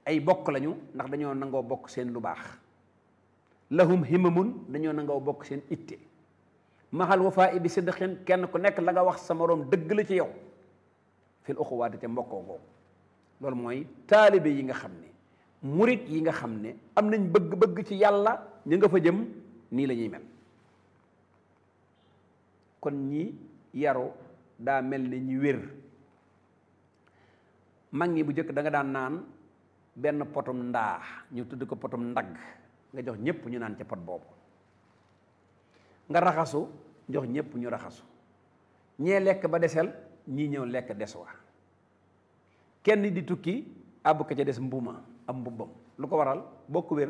ay bokk lañu ndax dañoo nangoo bokk seen lu baax lahum himamun dañoo nangoo bokk seen itte maxal wafaa bi sidqin kenn ku nekk la nga wax sa moroom dëgg la ci yow fil uxuwaati te mbokkoo googu loolu mooy taalibe yi nga xam ne murit yi nga xam ne am nañ bëgg-bëgg ci yàlla ñu nga fa jëm nii la ñuy mel kon ñi yaru daa mel ne ñi wér mag ñi bu njëkk da nga daan naan benn potum ndaa ñu tudd ko potum ndagg nga jox ñëpp ñu naan ca pot boobu nga raxasu jox ñëpp ñu raxasu ñee lekk ba desel ñii ñëw lekk des wa kenn di tukki àbb ko ca des mbuma am mbubbam lu ko waral bokk wér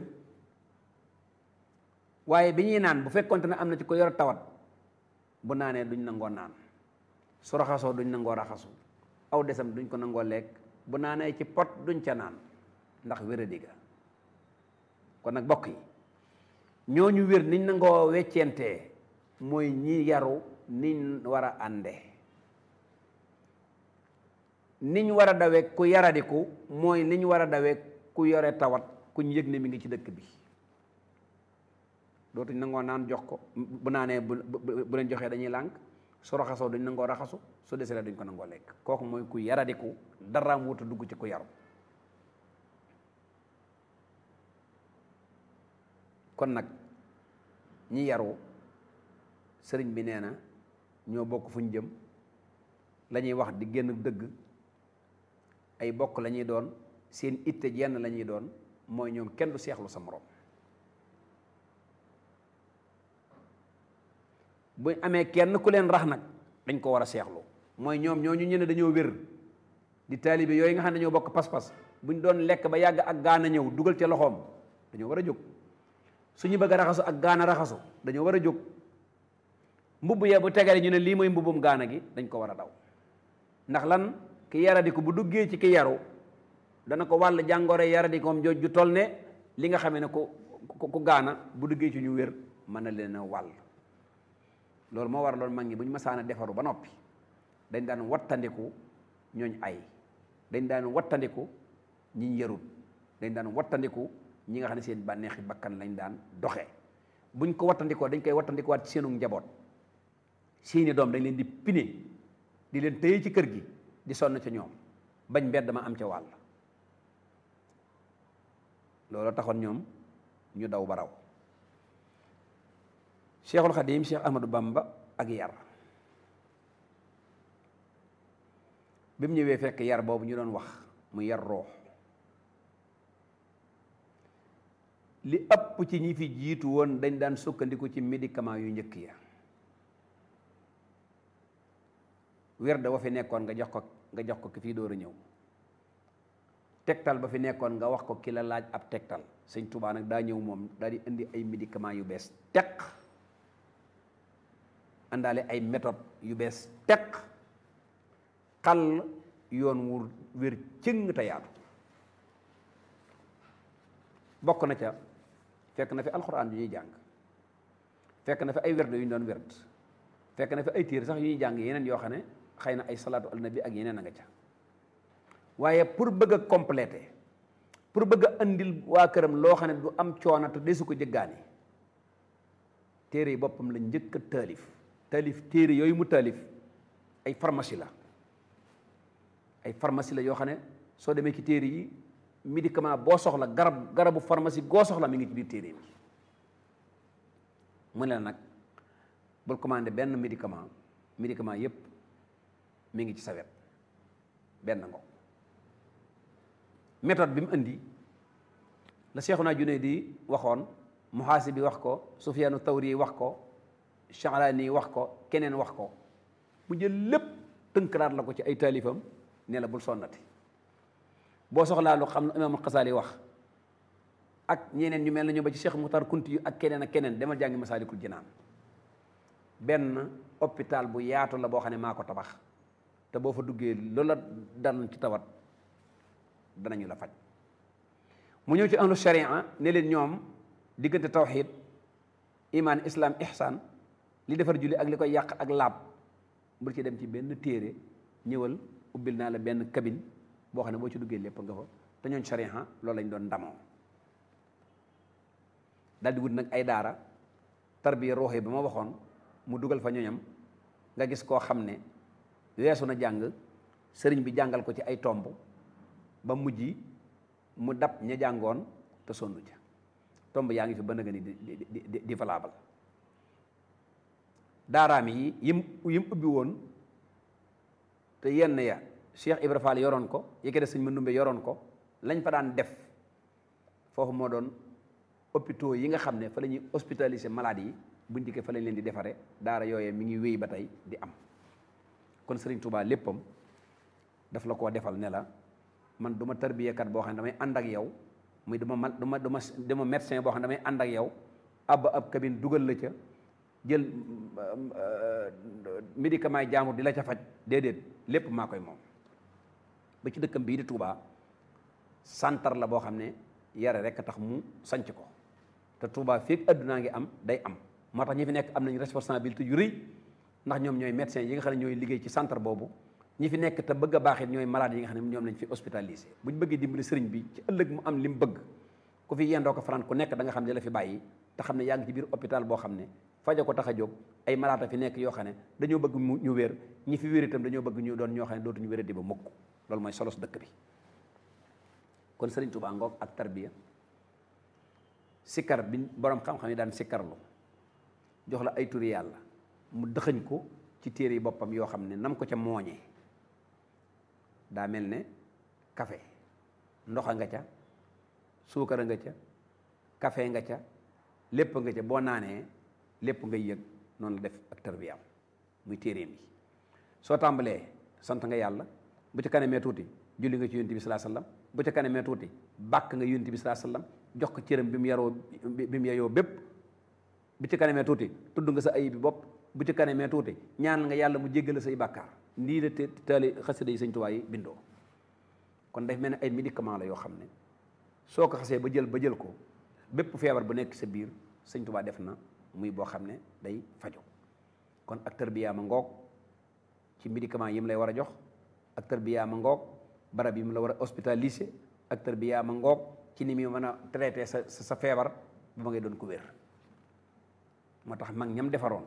waaye bi ñuy naan bu fekkonte ne am na ci ko yor tawat bu naanee duñ nangoo naan su raxasoo duñ nangoo raxasu aw desam duñ ko nangoo lekk bu naanee ci pot duñ ca naan ndax wéradi ga kon nag bokk yi ñooñu wér niñ nangoo weccentee mooy ñi yaru niñ war a ànde niñ war a dawe ku yaradiku mooy niñ war a dawe ku yore tawat kuñ yëg ne mi ngi ci dëkk bi dootuñ nangoo naan jox ko bu naanee bu bu leen joxee dañuy lànk su raxasoo duñ nangoo raxasu su deselee duñ ko nangoo lekk kooku mooy ku yaradiku daraam wuta dugg ci ku yaru kon nag ñi yaru sëriñ bi nee na ñoo bokk fu ñu jëm la ñuy wax di génn dëgg ay bokk la ñuy doon seen itte jenn la ñuy doon mooy ñoom kenn du seexlu sa morom bu amee kenn ku leen rax nag dañ ko war a seexlu mooy ñoom ñooñu ñu ne dañoo wér di taalibe yooyu nga xam ne dañoo bokk pas-pas buñ doon lekk ba yàgg ak gaana ñëw dugal ca loxoom dañoo war a jóg suñu bëgg a raxasu ak gaana raxasu dañoo war a jóg mbubb ya bu tegale ñu ne lii mooy mbubbum gaana gi dañ ko war a daw ndax lan ki yaradiku bu duggee ci ki yaru dana ko wàll jàngoro yaradikoom jooj ju toll ne li nga xamee ne ku ku gaana bu duggee ci ñu wér mën na leen a wàll loolu moo war loolu mag ñi bu ñu masaana defaru ba noppi dañ daan wattandiku ñooñ ay dañ daan wattandiku ñiñ yarut dañ daan wattandiku ñi nga xam ne seen bànneexi bakkan lañ daan doxee buñ ko wattandikoo dañ koy wattandikuwaat ci seenu njaboot seeni doom dañ leen di pine di leen téye ci kër gi di sonn ca ñoom bañ mbedd ma am ca wàll loolu taxoon ñoom ñu daw ba raw cheikhul xadim cheikh ahmadou bamba ak yar bi mu ñëwee fekk yar boobu ñu doon wax mu yar roox li ëpp ci ñi fi jiitu woon dañ daan sukkandiku ci médicament yu njëkk ya wér da wa fi nekkoon nga jox ko nga jox ko ki fii door a ñëw tegtal ba fi nekkoon nga wax ko ki la laaj ab tegtal sëñ Tuubaa nag daa ñëw moom daal di indi ay médicament yu bees teq àndaale ay méthode yu bees teq xal yoon wu wér cëng te yaatu bokk na ca fekk na fi alxuraan yu ñuy jàng fekk na fi ay werd yu ñu doon werd fekk na fi ay téere sax yu ñuy jàng yeneen yoo xam ne xëy na ay salaatu al nabi ak yeneen a nga ca waaye pour bëgg a compléter pour bëgg a andil waa këram loo xam ne du am coono te desu ko jëggaani téere yi boppam la njëkk a taalif taalif téere yooyu mu taalif ay pharmacie la ay pharmacie la yoo xam ne soo demee ci téere yi médicament boo soxla garab garabu pharmacie goo soxla mi ngi ci biir téere bi mu ne la nag bul commandé benn médicament médicament yépp mi ngi ci sa wet benn ngo méthode bi mu indi la Seexuna Junayd waxoon Muhaasibi wax ko Sufyaanu Tawri wax ko Sha'raani wax ko keneen wax ko mu jël lépp tënkaraat la ko ci ay taalifam ne la bul sonnati boo soxlaa lu xam ne Imaamul Xasaali wax ak ñeneen ñu mel na ñu ba ci Cheikh Muxtar Kunti yu ak keneen ak keneen demal jàngi Masaalikul Jinaan benn hôpital bu yaatu la boo xam ne maa ko tabax te boo fa duggee loola dal ci tawat danañu la faj mu ñëw ci ahlu sharia ne leen ñoom diggante tawxid iman islam ihsan li defar julli ak li koy yàq ak laab bul ci dem ci benn téere ñëwal ubbil naa la benn cabine boo xam ne boo ci duggee lépp nga fa te ñooñ sariha loolu lañ doon ndamoo daal di wut nag ay daara tarbiya ruuxi ba ma waxoon mu dugal fa ñoñam nga gis koo xam ne weesu na jàng sëriñ bi jàngal ko ci ay tomb ba mujj mu dab ña jàngoon te sonn ca tomb yaa ngi fi ba nga ni di di di di valable daaraam yi yim yim ubbi woon te yenn ya Cheikh Ibra Fall yoroon ko yëkke de sëñ Mandumbe yoroon ko lañ fa daan def foofu moo doon hôpitaux yi nga xam ne fa la ñuy hospitaliser malade yi buñ dikkee fa lañ leen di defare daara yooyee mi ngi wéy ba tey di am kon Sëriñ Tuubaa léppam daf la koo defal ne la man du ma tarbiyekat boo xam ne damay ànd ak yow muy duma ma duma duma duma médecin boo xam ne damay ànd ak yow ab ab cabine dugal la ca jël médicament yi jaamur di la ca faj déedéet lépp maa koy moom ba ci dëkkam bii di Touba santar la boo xam ne yare rek a tax mu sanc ko te Touba fekk addunaa ngi am day am moo tax ñi fi nekk am nañ responsabilité yu rëy ndax ñoom ñooy médecins yi nga xam ne ñooy liggéey ci centre boobu ñi fi nekk te bëgg a baax it ñooy malade yi nga xam ne ñoom lañ fi hospitalisé bu ñu bëggee dimbali sëriñ bi ci ëllëg mu am li mu bëgg ku fi yendoo ko faran ku nekk da nga xam ne la fi bàyyi te xam ne yaa ngi ci biir hôpital boo xam ne faja ko tax a jóg ay malaata fi nekk yoo xam ne dañoo bëgg mu ñu wér ñi fi wér itam dañoo bëgg ñu doon ñoo xam ne dootuñu wéradi ba mukk loolu mooy solos dëkk bi kon sëriñ Tuubaa ngoog ak tarbiya sikkar bi borom xam-xam yi daan sikkarlu jox la ay turi yàlla mu dëxëñ ko ci téere yi boppam yoo xam ne nam ko ca mooñee daa mel ne kafe ndoxa nga ca suukara nga ca kafe nga ca lépp nga ca boo naanee lépp ngay yëg noonu la def ak tarbiyaam muy téeréem yi soo tàmbalee sant nga yàlla bu ci kanamee tuuti julli nga ci yonent bi salaa sallam bu ci kanamee tuuti bàkk nga yonent bi salaa sallam jox ko cëram bi mu yaroo bi mu yeyoo bépp bu ci kanamee tuuti tudd nga sa ayib bi bopp bu ci kanamee tuuti ñaan nga yàlla mu jéggale say bàkkaar lii la te taali xasida yi sëñ Tuubaa yi bindoo kon daf mel ne ay médicament la yoo xam ne soo ko xasee ba jël ba jël ko bépp feebar bu nekk sa biir sëñ Tuubaa def na muy boo xam ne day fajo kon ak tarbiya ma ngoog ci médicament yi mu lay war a jox ak tarbiya ma ngoog barab yi mu la war a hospitaliser ak tarbiya ma ngoog ci ni muy mën a traité sa sa feebar ba ma ngay doon ko wér moo tax mag ñam defaroon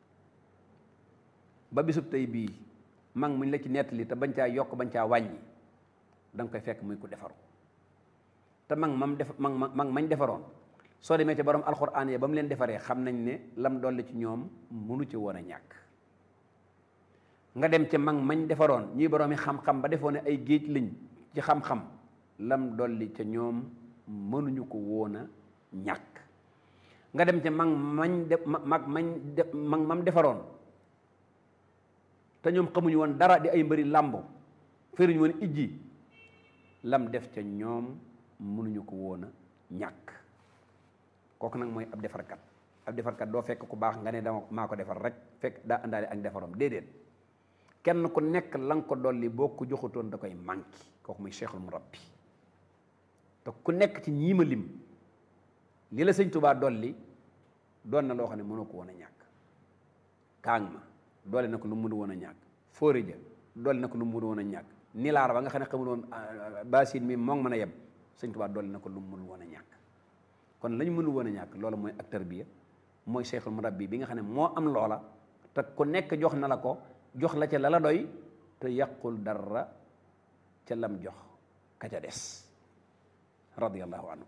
ba bisub tey bii mag muñ la ci nettali te bañ caa yokk bañ caa wàññi da nga koy fekk muy ko defaru te mag mam def mag mag mañ defaroon soo demee ci borom alxuraan ya ba mu leen defaree xam nañ ne lam dolli ci ñoom mënu ci woon a ñàkk nga dem ca mag mañ defaroon ñuy boroomi xam-xam ba defoo ne ay géej lañ ci xam-xam lam dolli ca ñoom mënuñu ko woon a ñàkk nga dem ca mag mañ de mag mañ de mag mam defaroon te ñoom xamuñu woon dara di ay mbëri làmbo fëruñu woon ijji lam def ca ñoom mënuñu ko woon a ñàkk kooku nag mooy ab defarkat ab defarkat doo fekk ku baax nga ne dama maa ko defar rek fekk daa àndaale ak defarom déedéet kenn ku nekk la nga ko dolli boo ko joxutoon da koy manqué kooku muy cheikhul murabbi te ku nekk ci ñiima lim li la sëñ Tuubaa dolli doon na loo xam ne mënoo ko woon a ñàkk kaang ma doole na ko lu mu mënu woon a ñàkk fóori ja doole na ko lu mu mënu woon a ñàkk nilaar ba nga xam ne xamul woon basin mi moo ngi mën a yem sëñ Tuubaa doole na ko lu mu mënu woon a ñàkk kon lañ mënu woon a ñàkk loolu mooy ak tarbiya mooy cheikhul murabbi bi nga xam ne moo am loola te ku nekk jox na la ko jox la ca la la doy te yàqul dara ca lam jox ka ca des radiyallahu anhu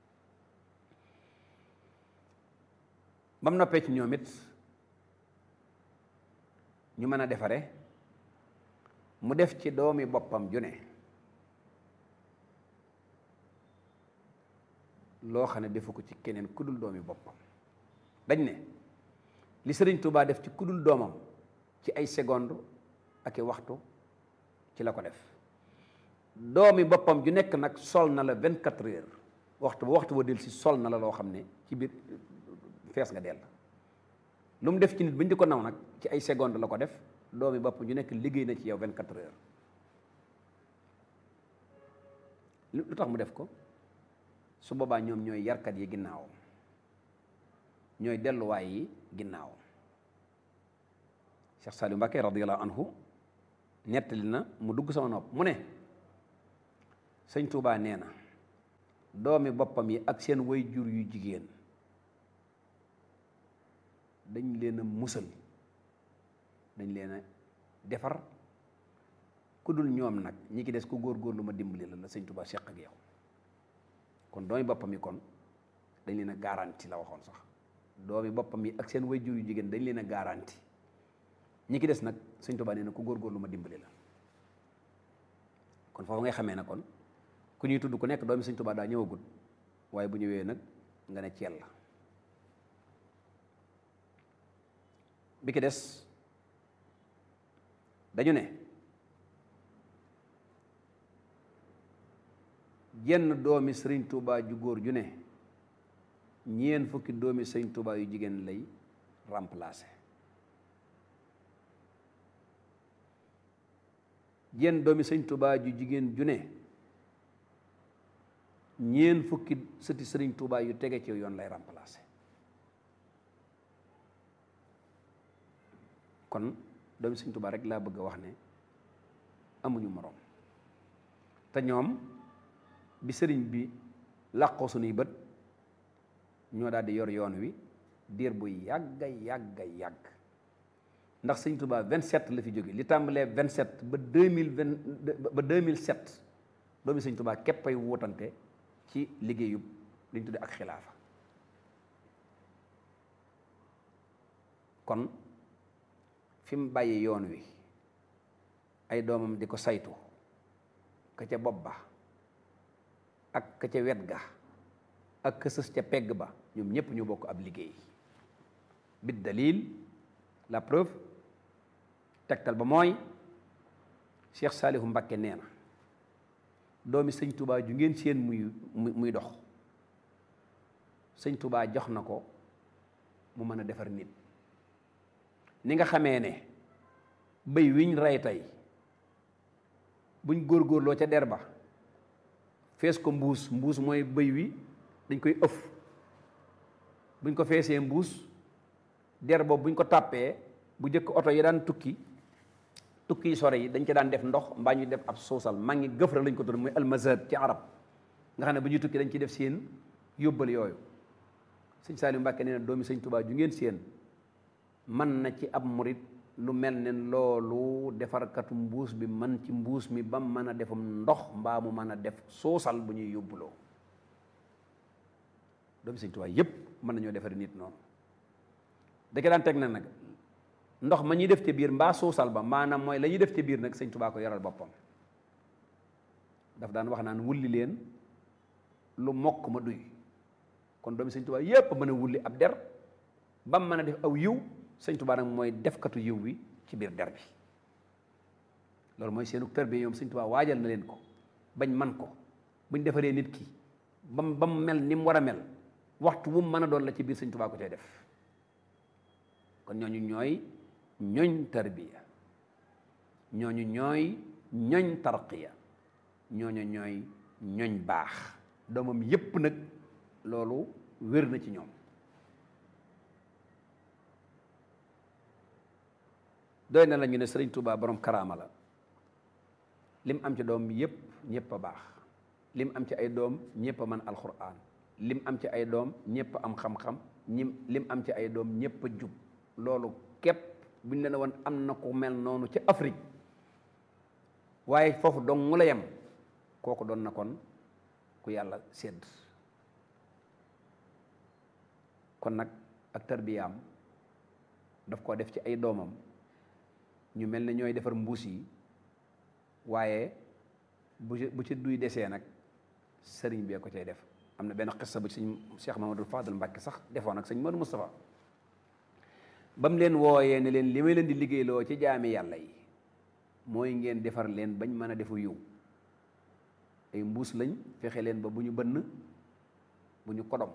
ba mu noppee ci ñoom it ñu mën a defare mu def ci doomi boppam ju ne loo xam ne defu ko ci keneen ku dul doomi boppam dañ ne li sëriñ Tuubaa def ci ku dul doomam ci ay seconde ak i waxtu ci la ko def doomi boppam ju nekk nag sol na la vingt quatre heures waxtu ba waxtu ba del si sol na la loo xam ne ci biir fees nga dell lu mu def ci nit ba ñu di ko naw nag ci ay seconde la ko def doomi boppam ju nekk liggéey na ci yow vingt quatre heures lu tax mu def ko su boobaa ñoom ñooy yarkat yi ginnaaw ñooy delluwaay yi ginnaaw Cheikh Saliou Mbacké radiyallahu anhu nettali na mu dugg sama nopp mu ne sëñ Tuubaa nee na doomi boppam yi ak seen way jur yu jigéen dañ leen a musal dañ leen a defar ku dul ñoom nag ñi ki des ku góorgóorlu ma dimbali la la sëñ Tuubaa seq ak yow kon doomi boppam yi kon dañ leen a garanti la waxoon sax doomi boppam yi ak seen way jur yu jigéen dañ leen a garanti ñi ki des nag sëñ Tuubaa nee na ku góorgóorlu ma dimbali la kon foofu ngay xamee na kon ku ñuy tudd ku nekk doomi sëñ Tuubaa daa ñëwagul waaye bu ñëwee nag nga ne ceel la bi ki des dañu ne jenn doomi sëriñ Tuubaa ju góor ju ne ñeen fukki doomi sëriñ Tuubaa yu jigéen lay remplacer jenn doomi sëriñ Tuubaa ju jigéen ju ne ñeen fukki sëti sëriñ Tuubaa yu tege ci yoon lay remplacer kon doomi sëriñ Tuubaa rek laa bëgg a wax ne amuñu moroom te ñoom bi sëriñ bi làqoo sunuy bët ñoo daal di yor yoon wi diir bu yàgga yàgga yàgg ndax sëñ Tuubaa 27 la fi jóge li tàmbalee 27 ba 2020 ba 2007 doomi sëñ Tuubaa képp ay wutante ci liggéeyub li ñu tudde ak xilaafa kon fi mu bàyyi yoon wi ay doomam di ko saytu ka ca bopp ba ak ka ca wet ga ak ka sës ca pegg ba ñoom ñépp ñu bokk ab liggéey bit dalil la preuve tegtal ba mooy Cheikh Saalihu Mbakke nee na doomi sëñ Touba ju ngeen seen muy muy dox sëñ Touba jox na ko mu mën a defar nit ni nga xamee ne bëy wiñ rey tey buñ góorgóorloo ca der ba fees ko mbuus mbuus mooy bëy wi dañ koy ëf buñ ko feesee mbuus der boobu buñ ko tàppee bu jëkk oto yi daan tukki tukki yi sore yi dañ ci daan def ndox mbaa ñu def ab suusal maa ngi gëfra lañ ko tudd muy almazab ci arab nga xam ne bu ñuy tukki dañ ciy def seen yóbbal yooyu sëñ Saliou Mbàkke nee na doomi sëñ Tuubaa ju ngeen seen man na ci ab murit lu mel ne loolu defarkatu mbuus bi man ci mbuus mi ba mën a defum ndox mbaa mu mën a def suusal bu ñuy yóbbuloo doomi sëñ Tuubaa yépp mën nañoo defari nit noonu da ke daan teg na nag ndox ma ñuy def ci biir mbaa suusal ba maanaam mooy la ñuy def ci biir nag sëñ Tuubaa ko yaral boppam daf daan wax naan wulli leen lu mokk ma duy kon doomi sëñ Tuubaa yépp mën a wulli ab der ba mu mën a def aw yiw sëñ Tuubaa nag mooy defkatu yiw wi ci biir der bi loolu mooy seenu tër bi ñoom sëñ Tuubaa waajal na leen ko bañ man ko buñ defaree nit ki ba mu ba mu mel ni mu war a mel waxtu wu mu mën a doon la ci biir sëñ Tuubaa ko cay def kon ñooñu ñooy ñooñ tarbiya ñooñu ñooy ñooñ tarqiya ñooñu ñooy ñooñ baax doomam yépp nag loolu wér na ci ñoom doy na la ñu ne sëriñ Touba borom karaama la lim am ci doom yépp ñépp a baax lim am ci ay doom ñépp a mën alxuraan lim am ci ay doom ñépp am xam-xam ñim lim am ci ay doom ñépp a jub loolu képp bu ñu leen woon am na ku mel noonu ci Afrique waaye foofu dong mu la yem kooku doon na kon ku yàlla sédd kon nag ak tarbiyaam daf koo def ci ay doomam ñu mel ne ñooy defar mbuus yi waaye bu ci bu ci duy desee nag sëriñ bee ko cay def am na benn xissa bu ci sëñ Cheikh Mamadou Fadal Mbàkke sax defoon ak sëñ Modou Moustapha ba mu leen wooyee ne leen li may leen di liggéeyloo ci jaami yàlla yi mooy ngeen defar leen bañ mën a defu yiw ay mbuus lañ fexe leen ba bu ñu bënn bu ñu kodom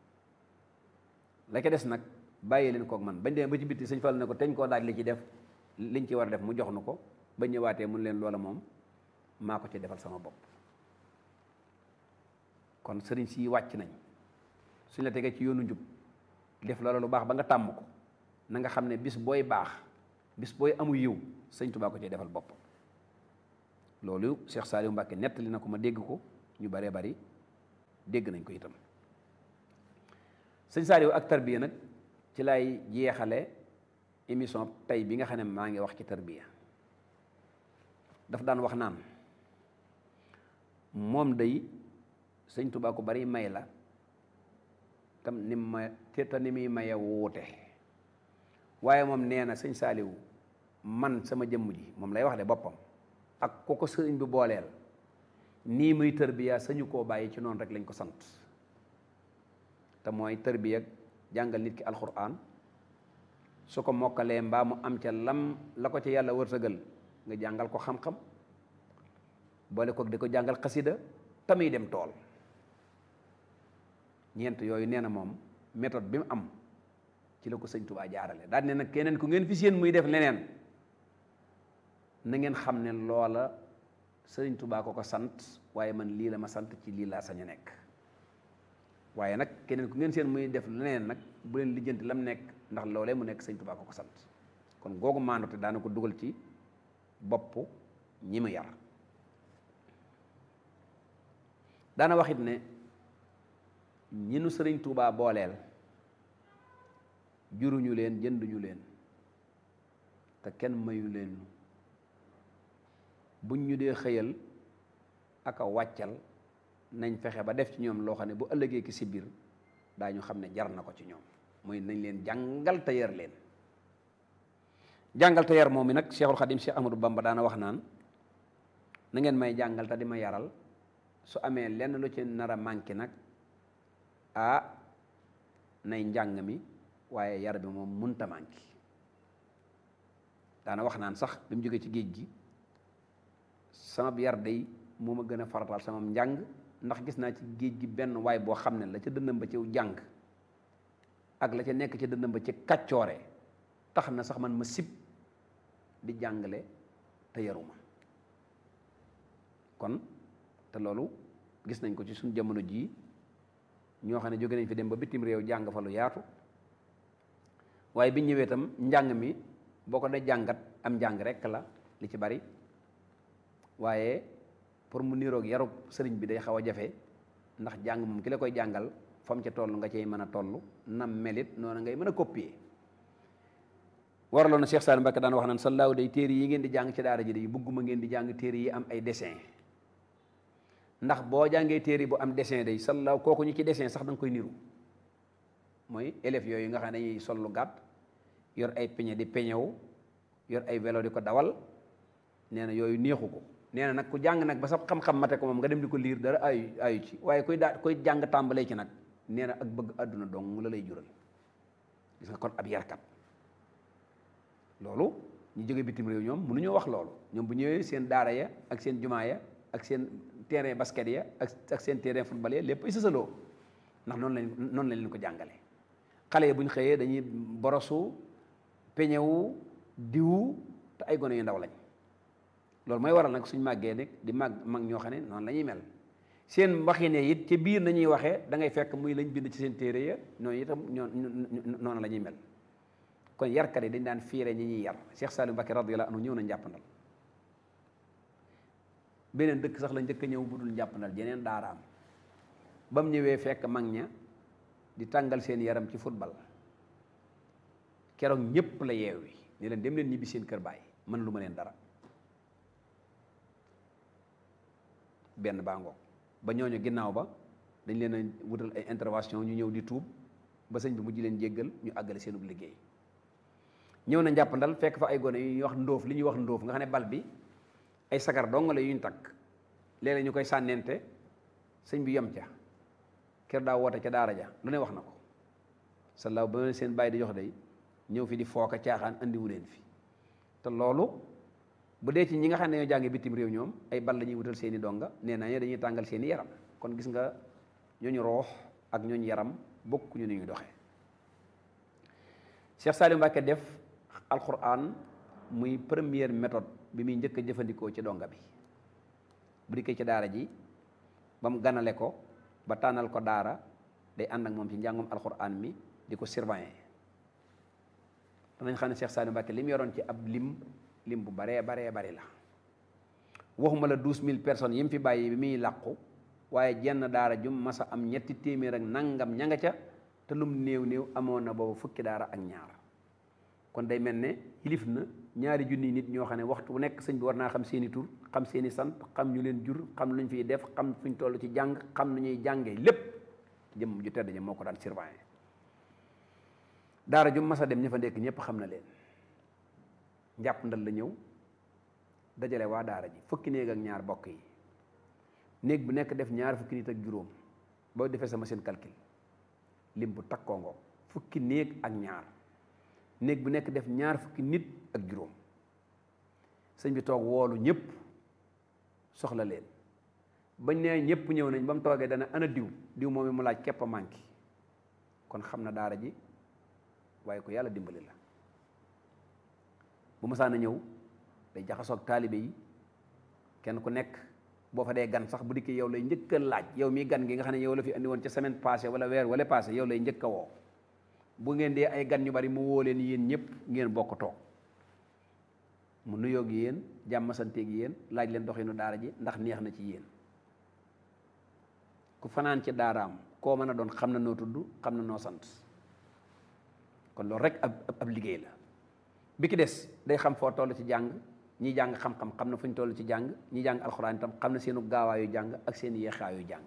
la ca des nag bàyyi leen kook man bañ demee ba ci bitti sëñ Fall ne ko teñ koo daaj li ci def liñ ci war a def mu jox nu ko ba ñëwaatee mun leen loola moom maa ko ci defal sama bopp kon sëriñ si wàcc nañ suñ la tegee ci yoonu njub def loola lu baax ba nga tàmm ko na nga xam ne bis booy baax bis booy amu yiw sëñ Tuubaa ko ci defal bopp loolu Cheikh Saliou Mbacke nettali na ko ma dégg ko ñu baree bari dégg nañ ko itam sëñ Saliou ak tarbiya nag ci lay jeexale émission tey bi nga xam ne maa ngi wax ci tarbiya daf daan wax naan moom day sëñ Tuubaa ko bari may la tam ni ma te te ni muy maye wuute waaye moom nee na sëñ Saliou man sama jëmm ji moom lay wax de boppam ak ko ko sëriñ bi booleel nii muy tërbiya sañu koo bàyyi ci noonu rek lañ ko sant te mooy tërbiya jàngal nit ki alxuraan su ko mokkalee mbaa mu am ca lam la ko ca yàlla wërsëgal nga jàngal ko xam-xam boole ko di ko jàngal xasida tamuy dem tool ñeent yooyu nee na moom méthode bi mu am ci la ko sëñ Tuubaa jaarale daal ne nag keneen ku ngeen fi seen muy def leneen na ngeen xam ne loola sëriñ Tuubaa ko ko sant waaye man lii la ma sant ci lii laa sañ a nekk waaye nag keneen ku ngeen seen muy def leneen nag bu leen lijjanti lam nekk ndax loolee mu nekk sëriñ Tuubaa ko ko sant kon googu maandote daana ko dugal ci bopp ñi mu yar daana waxit ne ñi nu sëriñ Tuubaa booleel juruñu leen jënduñu leen te kenn mayu leen buñ ñu dee xëyal ak a wàccal nañ fexe ba def ci ñoom loo xam ne bu ëllëgee ki si biir daañu xam ne jar na ko ci ñoom mooy nañ leen jàngal te yar leen jàngal te yar moom mi nag Cheikhul Khadim Cheikh Ahmadou Bamba daana wax naan na ngeen may jàngal te di ma yaral su amee lenn lu ci nar a manqué nag ah nay njàng mi waaye yar bi moom munta manqué daana wax naan sax bi mu jógee ci géej gi sama yar day moo ma gën a farataal sama njàng ndax gis naa ci géej gi benn waay boo xam ne la ca dëndam ba ci jàng ak la ca nekk ca dëndam ba ci kàccoore tax na sax man ma sib di jàngale te yaruma kon te loolu gis nañ ko ci suñ jamono jii ñoo xam ne jóge nañ fi dem ba bitim réew jàng fa lu yaatu waaye bi ñëwee itam njàng mi boo ko dee jàngat am njàng rekk la li ci bari waaye pour mu niroog yarub sëriñ bi day xaw a jafe ndax jàng moom ki la koy jàngal fam ca toll nga cay mën a toll nam melit noonu ngay mën a copier waraloon na Cheikh Saliou Mbacké daan wax naan sallaaw day téere yi ngeen di jàng ci daara ji day bugguma ngeen di jàng téere yi am ay dessin ndax boo jàngee téere bu am dessin day sallaaw kooku ñu ci dessin sax da nga koy niru mooy élèves yooyu nga xam ne dañuy sol lu gàtt yor ay peñe di peñewu yor ay vélo di ko dawal nee na yooyu neexu ko nee na nag ku jàng nag ba sa xam-xam mate ko moom nga dem di ko liir dara ayu ayu ci waaye kuy daa koy jàng tàmbalee ci nag nee na ak bëgg àdduna dong la lay jural gis nga kon ab yarkat loolu ñu jóge bitim réew ñoom mënuñoo wax loolu ñoom bu ñëwee seen daara ya ak seen jumaa ya ak seen terrain basket ya ak ak seen terrain football ya lépp ay sësaloo ndax noonu lañ noonu lañ leen ko jàngale xale yi bu ñu xëyee dañuy borosu peñewu diwu te ay gone yu ndaw lañ loolu mooy waral nag suñ màggee nag di màgg mag ñoo xam ne noonu la ñuy mel seen waxine it ci biir nañuy waxee da ngay fekk muy lañ bind ci seen téere ya noonu itam ñoo noonu la ñuy mel kon yarkat yi dañ daan fiire ñi ñuy yar Cheikh Saliou Mbacké radiyallahu anhu ñëw na njàppandal beneen dëkk sax la njëkk a ñëw bu dul njàppandal jeneen daaraam ba mu ñëwee fekk mag ña di tàngal seen yaram ci football keroog ñëpp la yeewi ne leen dem leen ñibbi seen kër baay mën lu ma leen dara benn baa ngoog ba ñooñu ginnaaw ba dañ leen a wutal ay intervention ñu ñëw di tuub ba sëñ bi mujj leen jéggal ñu àggale seenub liggéey ñëw na njàppandal fekk fa ay gone yu ñuy wax ndóof li ñuy wax ndóof nga xam ne bal bi ay sagar dong la yuñ takk léeg-léeg ñu koy sànnente sëñ bi yem ca kër daa woote ca daara ja lu ne wax na ko sallaaw ba seen bàyyi di jox day ñëw fi di fooka caaxaan andiwu leen fi te loolu bu dee ci ñi nga xam ne ñoo jànge bitim réew ñoom ay bal la ñuy wutal seeni donga nee naa dañuy tàngal seeni yaram kon gis nga ñooñu roox ak ñooñu yaram bokk ñu ni ñuy doxee Cheikh Saliou Mbacké def alquran muy première méthode bi muy njëkk a jëfandikoo ci donga bi bu dikkee ci daara ji ba mu ganale ko ba tànnal ko daara day ànd ak moom ci njàngum alquran mi di ko surveiller danañ xam ne Cheikh Saliou Mbacké li mu yoroon ci ab lim lim bu baree baree bari la waxuma la douze mille personnes yi mu fi bàyyi bi muy làqu waaye jenn daara jum masa am ñetti téeméer ak nangam ña nga ca te lum néew néew amoon na boobu fukki daara ak ñaar kon day mel ne yilif na ñaari junni nit ñoo xam ne waxtu bu nekk sëñ bi war naa xam seeni tur xam seeni sant xam ñu leen jur xam luñ fiy def xam fuñ toll ci jàng xam nu ñuy jàngee lépp jëm ju tedd ja moo ko daan surveiller daara ju mas a dem ña fa nekk ñëpp xam na leen njàpp ndal la ñëw dajale waa daara ji fukki néeg ak ñaar bokk yi néeg bu nekk def ñaar fukki nit ak juróom boo defee sama seen calcul lim bu takkoo ngoo fukki néeg ak ñaar néeg bu nekk def ñaar fukki nit ak juróom sëñ bi toog woolu ñëpp soxla leen bañ nee ñëpp ñëw nañ ba mu toogee dana ana diw diw moom mu laaj képp a manqué kon xam na daara ji waaye ko yàlla dimbali la bu masaan a ñëw day jaxasoog taalibe yi kenn ku nekk boo fa dee gan sax bu dikkee yow lay njëkk a laaj yow mi gan gi nga xam ne yow la fi andi woon ca semaine passée wala weer wala passé yow lay njëkk a woo bu ngeen dee ay gan ñu bari mu woo leen yéen ñëpp ngeen bokk toog mu nuyoo gi yéen jàmm sante gi yéen laaj leen doxinu daara ji ndax neex na ci yéen ku fanaan ci daaraam koo mën a doon xam na noo tudd xam na noo sant kon loolu rek ab ab liggéey la bi ki des day xam foo toll ci jàng ñi jàng xam-xam xam na fu ñu toll ci jàng ñi jàng alxuraan itam xam na seenu gaawaayu jàng ak seen yeexaayu jàng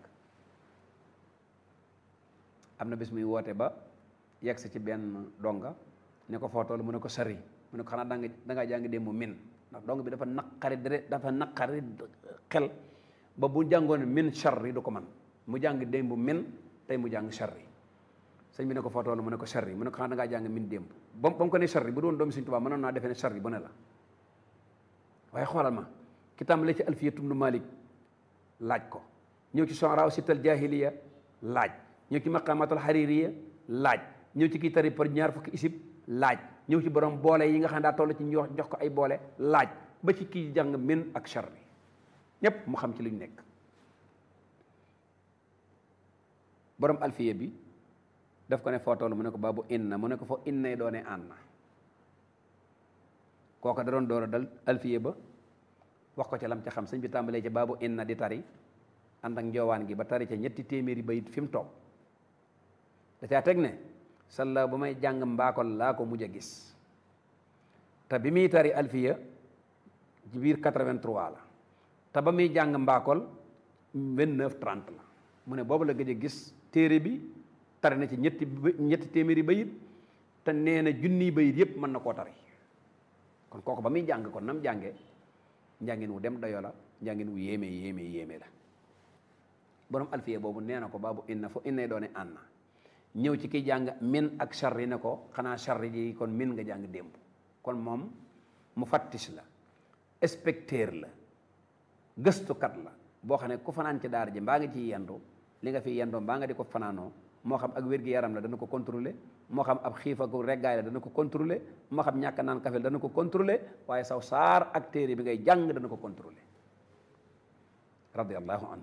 am na bis muy woote ba yegg si ci benn donga ne ko foo toll mu ne ko sari mu ne ko xanaa danga dangaa jàng démb min ndax dong bi dafa naqari dere dafa naqari xel ba bu jàngoon min charri du ko man mu jàng démb min tey mu jàng charri sëñ bi ne ko foo toll mu ne ko charri mu ne ko xanaa dangaa jàng min démb ba ba mu ko ne charri bu doon doomi Sëñ Tuubaa mënoon naa defee ne charri bu ne la waaye xoolal ma ki tàmbalee ci alfiyatu ibnu malik laaj ko ñëw ci sonraaw sittal jahiliya laaj ñëw ci maqamatul haririya laaj ñëw ci kii tari par ñaar fukki isib laaj ñëw ci borom boole yi nga xam ne daa toll ci ñu jox ko ay boole laaj ba ci kii jàng min ak charri ñépp mu xam ci lu ñu nekk borom alfiya bi daf ko ne foo toll mu ne ko baabu inna mu ne ko foo innay doone ànna kooka da doon door a dal alfiye ba wax ko ca lam ca xam sëñ bi tàmbalee ca baabu inna di tari ànd ak njoowaan gi ba tari ca ñetti téeméeri bayit fi mu toog da caa teg ne salla ba may jàng mbaakol laa ko mujj a gis te bi muy tari alfiya ci biir 83 la te ba muy jàng mbaakol 29 30 la mu ne boobu la gëj a gis téere bi tari na ci ñetti ñetti téeméeri bayit te nee na junniy bayit yépp mën na koo tari kon kooku ba muy jàng kon nam jànge njàngin wu dem dayo la njàngin wu yéeme yéeme yéeme la borom alfiya boobu nee na ko baabu inna fo innay doone ànna ñëw ci ki jàng min ak charri ne ko xanaa charri ji kon min nga jàng démb kon moom mu fattis la inspecteur la gëstukat la boo xam ne ku fanaan ci daara ji mbaa nga ciy yendu li nga fi yendoo mbaa nga di ko fanaanoo moo xam ak wér-gi-yaram la dana ko contrôler moo xam ab xiif ak reggaay la dana ko contrôler moo xam ñàkk naan kafe dana ko contrôler waaye saw saar ak téere bi ngay jàng dana ko contrôler radiallahu anhu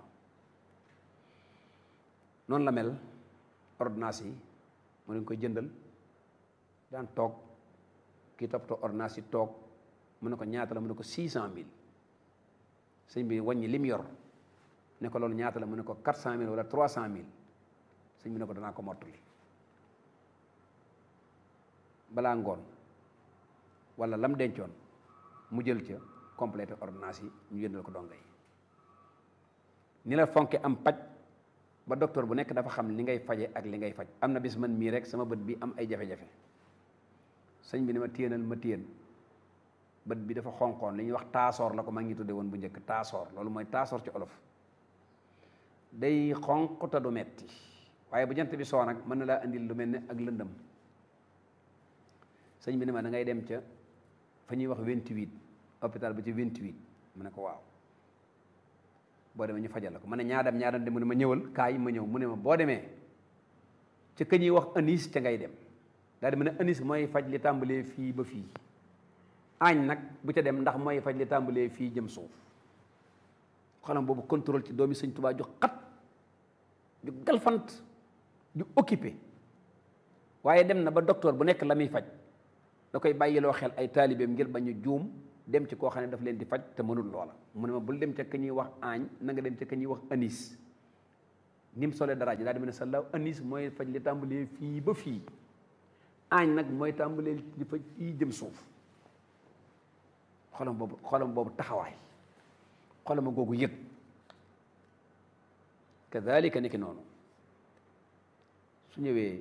noonu la mel ordonnance yi mu leen koy jëndal daan toog kii toppatoo ordonnance yi toog mu ne ko ñaata la mu ne ko six cent mille sëñ bi wàññi lim yor ne ko loolu ñaata la mu ne ko quatre cent mille wala trois cent mille sëñ bi ne ko danaa ko mottali balaa ngoon wala lam dencoon mu jël ca complété ordonnance yi ñu jëndal ko donga yi ni la fonke am paj ba docteur bu nekk dafa xam li ngay faje ak li ngay faj am na bis man mii rek sama bët bi am ay jafe-jafe sëñ bi ne ma téyenal ma téyen bët bi dafa xonqoon li ñuy wax taasoor la ko maa ngi tudde woon bu njëkk taasoor loolu mooy taasoor ci olof day xonq te du metti waaye bu jant bi soo nag mën na laa indil lu mel ne ak lëndëm sëñ bi ne ma da ngay dem ca fa ñuy wax 28 hôpital ba ci 28 mu ne ko waaw boo demee ñu fajal la ko ma ne ñaadam ñaadam de mu ne ma ñëwal kaay ma ñëw mu ne ma boo demee ca ka ñuy wax anis ca ngay dem daal di mu ne anis mooy faj li tàmbalee fii ba fii añ nag bu ca dem ndax mooy faj li tàmbalee fii jëm suuf xolam boobu contrôle ci doomi sëñ Tuubaa ju xat ju galfant ju occupé waaye dem na ba docteur bu nekk la muy faj da koy bàyyiloo xel ay taalibeem ngir bañu juum dem ci koo xam ne daf leen di faj te mënul loola mu ne ma bul dem ca ka ñuy wax aañ na nga dem ca ka ñuy wax anis ni mu solee dara ji daal di ma ne sa law anis mooy faj li tàmbalee fii ba fii aañ nag mooy tàmbalee li faj fii jëm suuf xolam boobu xolam boobu taxawaay xolama googu yëg kadalika ni ki noonu su ñëwee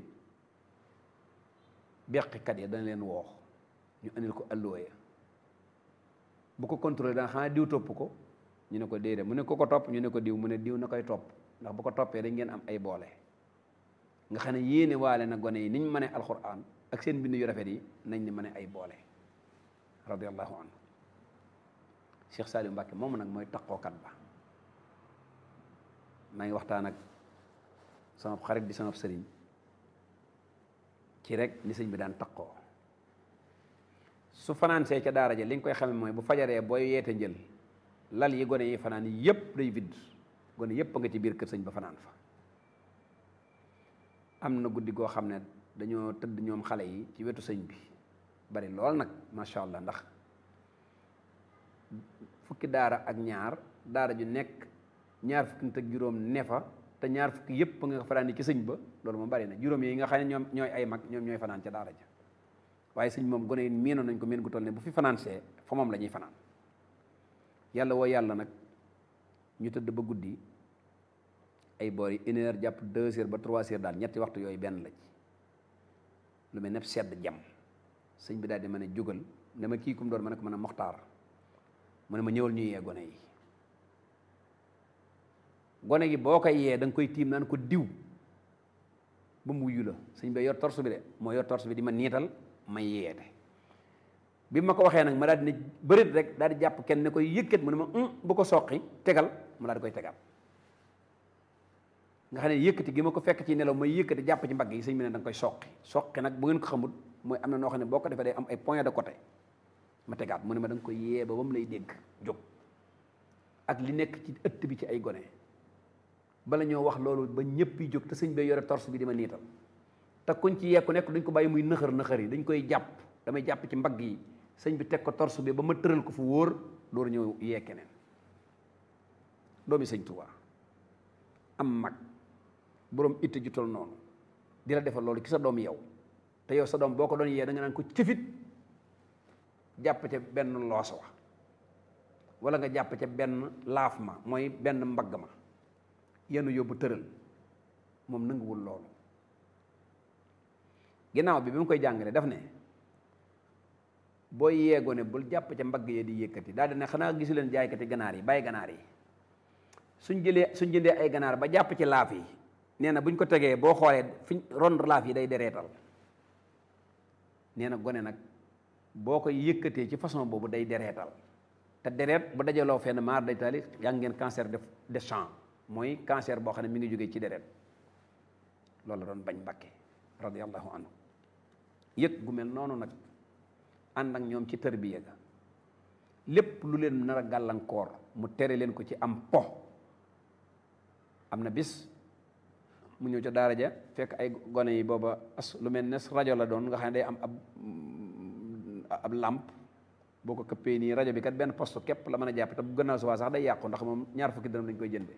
beqikat ya dana leen woox ñu andil ko alluwa ya bu ko contrôlé danga xanaa diw topp ko ñu ne ko déedéet mu ne ko ko topp ñu ne ko diw mu ne diw na koy topp ndax bu ko toppee dañ ngeen am ay boole nga xam ne yéene waale na gone yi niñ mënee alxuraan ak seen bind yu rafet yi nañ ni mëne ay boole radiallahu anhu Cheikh Saliou Mbacke moomu nag mooy taqookat ba maa ngi waxtaan ak sama xarit di sama sëriñ ci rek ni sëñ bi daan taqoo su fanaansee ca daara ja li nga koy xame mooy bu fajaree booy yeete njël lal yi gone yi fanaan yépp day vidd gone yépp a nga ci biir kër sëñ ba fanaan fa am na guddi goo xam ne dañoo tëdd ñoom xale yi ci wetu sëñ bi bari lool nag macha allah ndax fukki daara ak ñaar daara ju nekk ñaar fukki nit ak juróom ne fa te ñaar fukki yépp nga fanaan ci sëñ ba loolu moom bari na juróom yi nga xam ne ñoom ñooy ay mag ñoom ñooy fanaan ca daara ja waaye sëñ moom gone yi miinoon nañ ko miin gu toll ne bu fi fanaansee fa moom la ñuy fanaan yàlla woo yàlla nag ñu tëdd ba guddi ay boor yi une heure jàpp deux heures ba trois heures daal ñetti waxtu yooyu benn la ci lu mel ne sedd jam sëñ bi daal di ma ne jógal ne ma kii kum doon ma ne ko mën a moxtaar mu ne ma ñëwal ñu yee gone yi gone gi boo koy yee da nga koy tiim naan ko diw ba mu wuyu la sëñ bi yor torse bi de moo yor torse bi di ma niital ma yeete bi ma ko waxee nag ma daal di ne bërit rek daal di jàpp kenn ne koy yëkkat mu ne ma bu ko soqi tegal ma daal di koy tegal nga xam ne yëkkati gi ma ko fekk ci nelaw may yëkkati jàpp ci mbagg yi sëñ bi ne da nga koy soqi soqi nag bu ngeen ko xamul mooy am na noo xam ne boo ko defee day am ay point de côté ma tegaat mu ne ma da nga koy yee ba ba mu lay dégg jóg ak li nekk ci ëtt bi ci ay gone bala ñoo wax loolu ba ñëpp yi jóg te sëñ bay yore torse bi di ma niital te kuñ ci yekku nekk duñ ko bàyyi muy nëxër nëxër yi dañ koy jàpp damay jàpp ci mbagg yi sëñ bi teg ko torse bi ba ma tëral ko fu wóor door ñëw yee keneen doomi sëñ Tuubaa am mag boroom itte ju tol noonu di la defal loolu ci sa doom yow te yow sa doom boo ko doon yee da nga naan ko cëfit jàpp ca benn loos wa wala nga jàpp ca benn laaf ma mooy benn mbagg ma yenu yóbbu tëral moom nanguwul loolu ginnaaw bi bi mu koy jàngale daf ne boo yeegoo ne bul jàpp ca mbagg yee di yëkkati daal di ne xanaa gisu leen jaaykati ganaar yi bàyyi ganaar yi suñ jëlee suñ jëndee ay ganaar ba jàpp ci laaf yi nee na buñ ko tegee boo xoolee fiñ ron laaf yi day dereetal nee na gone nag boo koy yëkkatee ci façon boobu day dereetal te dereet bu dajaloo fenn maar day taali yaa ngeen cancer de de sang mooy cancer boo xam ne mi ngi jógee ci deret loolu la doon bañ Mbàkke radiyallahu anhu yëg gu mel noonu nag ànd ak ñoom ci tërbiya ga lépp lu leen nar a gàllankoor mu tere leen ko ci am po am na bis mu ñëw ca daara ja fekk ay gone yi booba as lu mel ne rajo la doon nga xam ne day am ab ab làmp boo ko këppee nii rajo bi kat benn poste képp la mën a jàpp te bu gannaaw subaa sax day yàqu ndax moom ñaar fukki dërëm lañ koy jëndee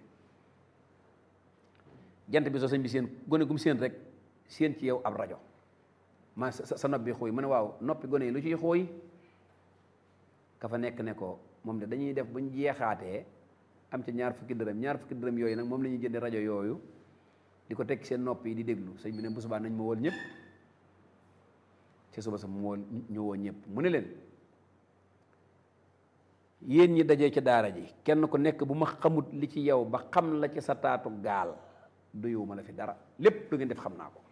jant bi soo sëñ bi seen gone gum seen rek seen ci yow ab rajo ma sa sa nopp bi xuuy mu ne waaw noppi gone yi lu ciy xuuy ka fa nekk ne ko moom de dañuy def buñ jeexaatee am ca ñaar fukki dërëm ñaar fukki dërëm yooyu nag moom la ñuy jëndee rajo yooyu di ko teg seen nopp yi di déglu sëñ bi ne bu subaa nañ ma wool ñëpp ci suba sa mu wool ñu woo ñëpp mu ne leen yéen ñi dajee ci daara ji kenn ku nekk bu ma xamut li ci yow ba xam la ci sa taatu gaal doyuma la fi dara lépp lu ngeen def xam naa ko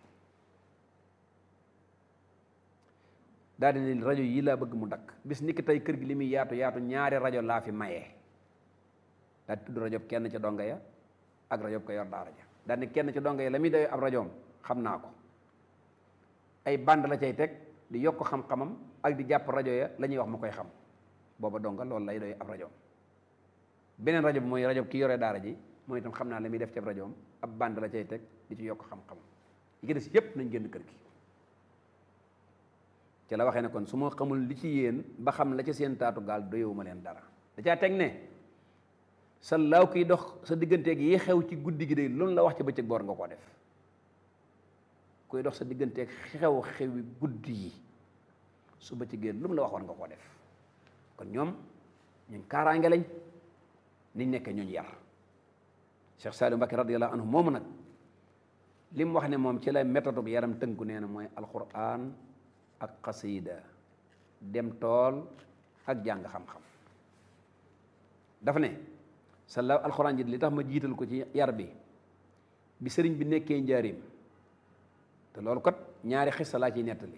daal di ne rajo yi laa bëgg mu dakk bis ni ki tey kër gi li muy yaatu yaatu ñaari rajo laa fi mayee daal di tudd rajo kenn ca donga ya ak rajo ko yor daara ja daal ne kenn ca donga ya la muy doy ab rajoom xam naa ko ay band la cay teg di yokk xam-xamam ak di jàpp rajo ya la ñuy wax ma koy xam booba donga loolu lay doy ab rajoom beneen rajo bi mooy rajo ki yore daara ji mooy itam xam naa la muy def ci ab rajoom ab band la cay teg di ci yokk xam-xamam yi ki des yépp nañ génn kër gi ci la waxee ne kon su ma xamul li ci yéen ba xam la ca seen taatu gaal doyewuma leen dara da caa teg ne sa laaw kiy dox sa digganteeg yi xew ci guddi gi de loolu la wax ci bëccëg boor nga koo def kuy dox sa digganteeg xew xewi guddi yi su bëccëgee lu mu la wax war nga koo def kon ñoom ñun kaaraange lañ niñ nekkee ñooñu yar Cheikh Saliou Mbacké radiyallahu anhu moomu nag li mu wax ne moom ci la méthode bu yaram tënku nee na mooy alquran ak xasida dem tool ak jàng xam-xam dafa ne sa la alquran ji li tax ma jiital ko ci yar bi bi sëriñ bi nekkee njaarim te loolu kat ñaari xissa laa ciy nettali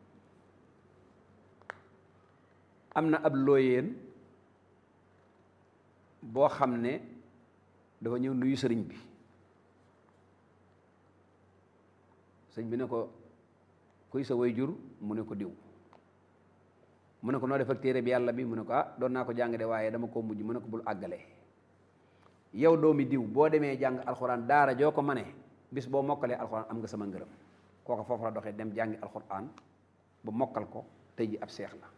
am na ab looyeen boo xam ne dafa ñëw nuyu sëriñ bi sëriñ bi ne ko kuy sa way jur mu ne ko diw mu ne ko noo def ak téere bi yàlla bi mu ne ko ah doon naa ko jàng de waaye dama koo mujj mu ne ko bul àggale yow doomi diw boo demee jàng alxuraan daara joo ko mane bis boo mokkalee alxuraan am nga sama ngërëm kooka foofu la doxee dem jàngi alxuraan ba mokkal ko tey ji ab seex la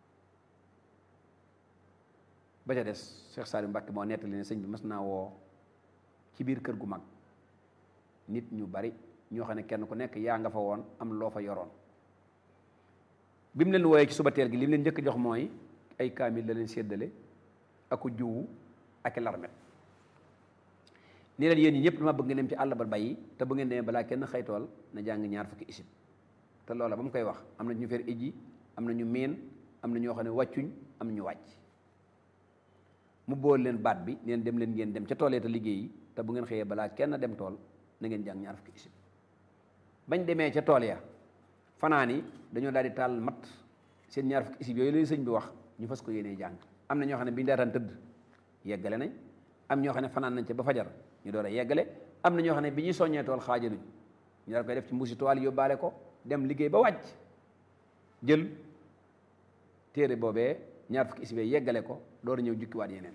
ba ca des Cheikh Saliou Mbacké moo nettali ne sëñ bi mas naa woo ci biir kër gu mag nit ñu bari ñoo xam ne kenn ku nekk yaa nga fa woon am loo fa yoroon bi mu leen wooyee ci suba teel gi li mu leen njëkk jox mooy ay kaamil la leen séddale aku juwu ak i larmet nii leen yéen ñi ñëpp dama bëgg ngeen dem ci àll ba bàyyi te bu ngeen demee balaa kenn xëytool na jàng ñaar fukki isib te loola ba mu koy wax am na ñu fer ijji am na ñu miin am na ñoo xam ne wàccuñ am na ñu wàcc mu bool leen baat bi neen dem leen ngeen dem ca toolee te liggéeyi te bu ngeen xëyee balaa kenn dem tool na ngeen jàng ñaar fukki isib bañ demee ca tool ya fanaan yi dañoo daal di taal mat seen ñaar fukki isib yooyu leen sëñ bi wax ñu fas ko yéenee jàng am na ñoo xam ne bi ñu daataan tëdd yeggale nañ am ñoo xam ne fanaan nañ ca ba fajar ñu door a yeggale am na ñoo xam ne bi ñuy soññee tool xaajaluñ ñu daal koy def ci mbuusi toile yóbbaale ko dem liggéey ba wàcc jël téere boobee ñaar fukki isib yeggale ko door a ñëw jukkiwaat yeneen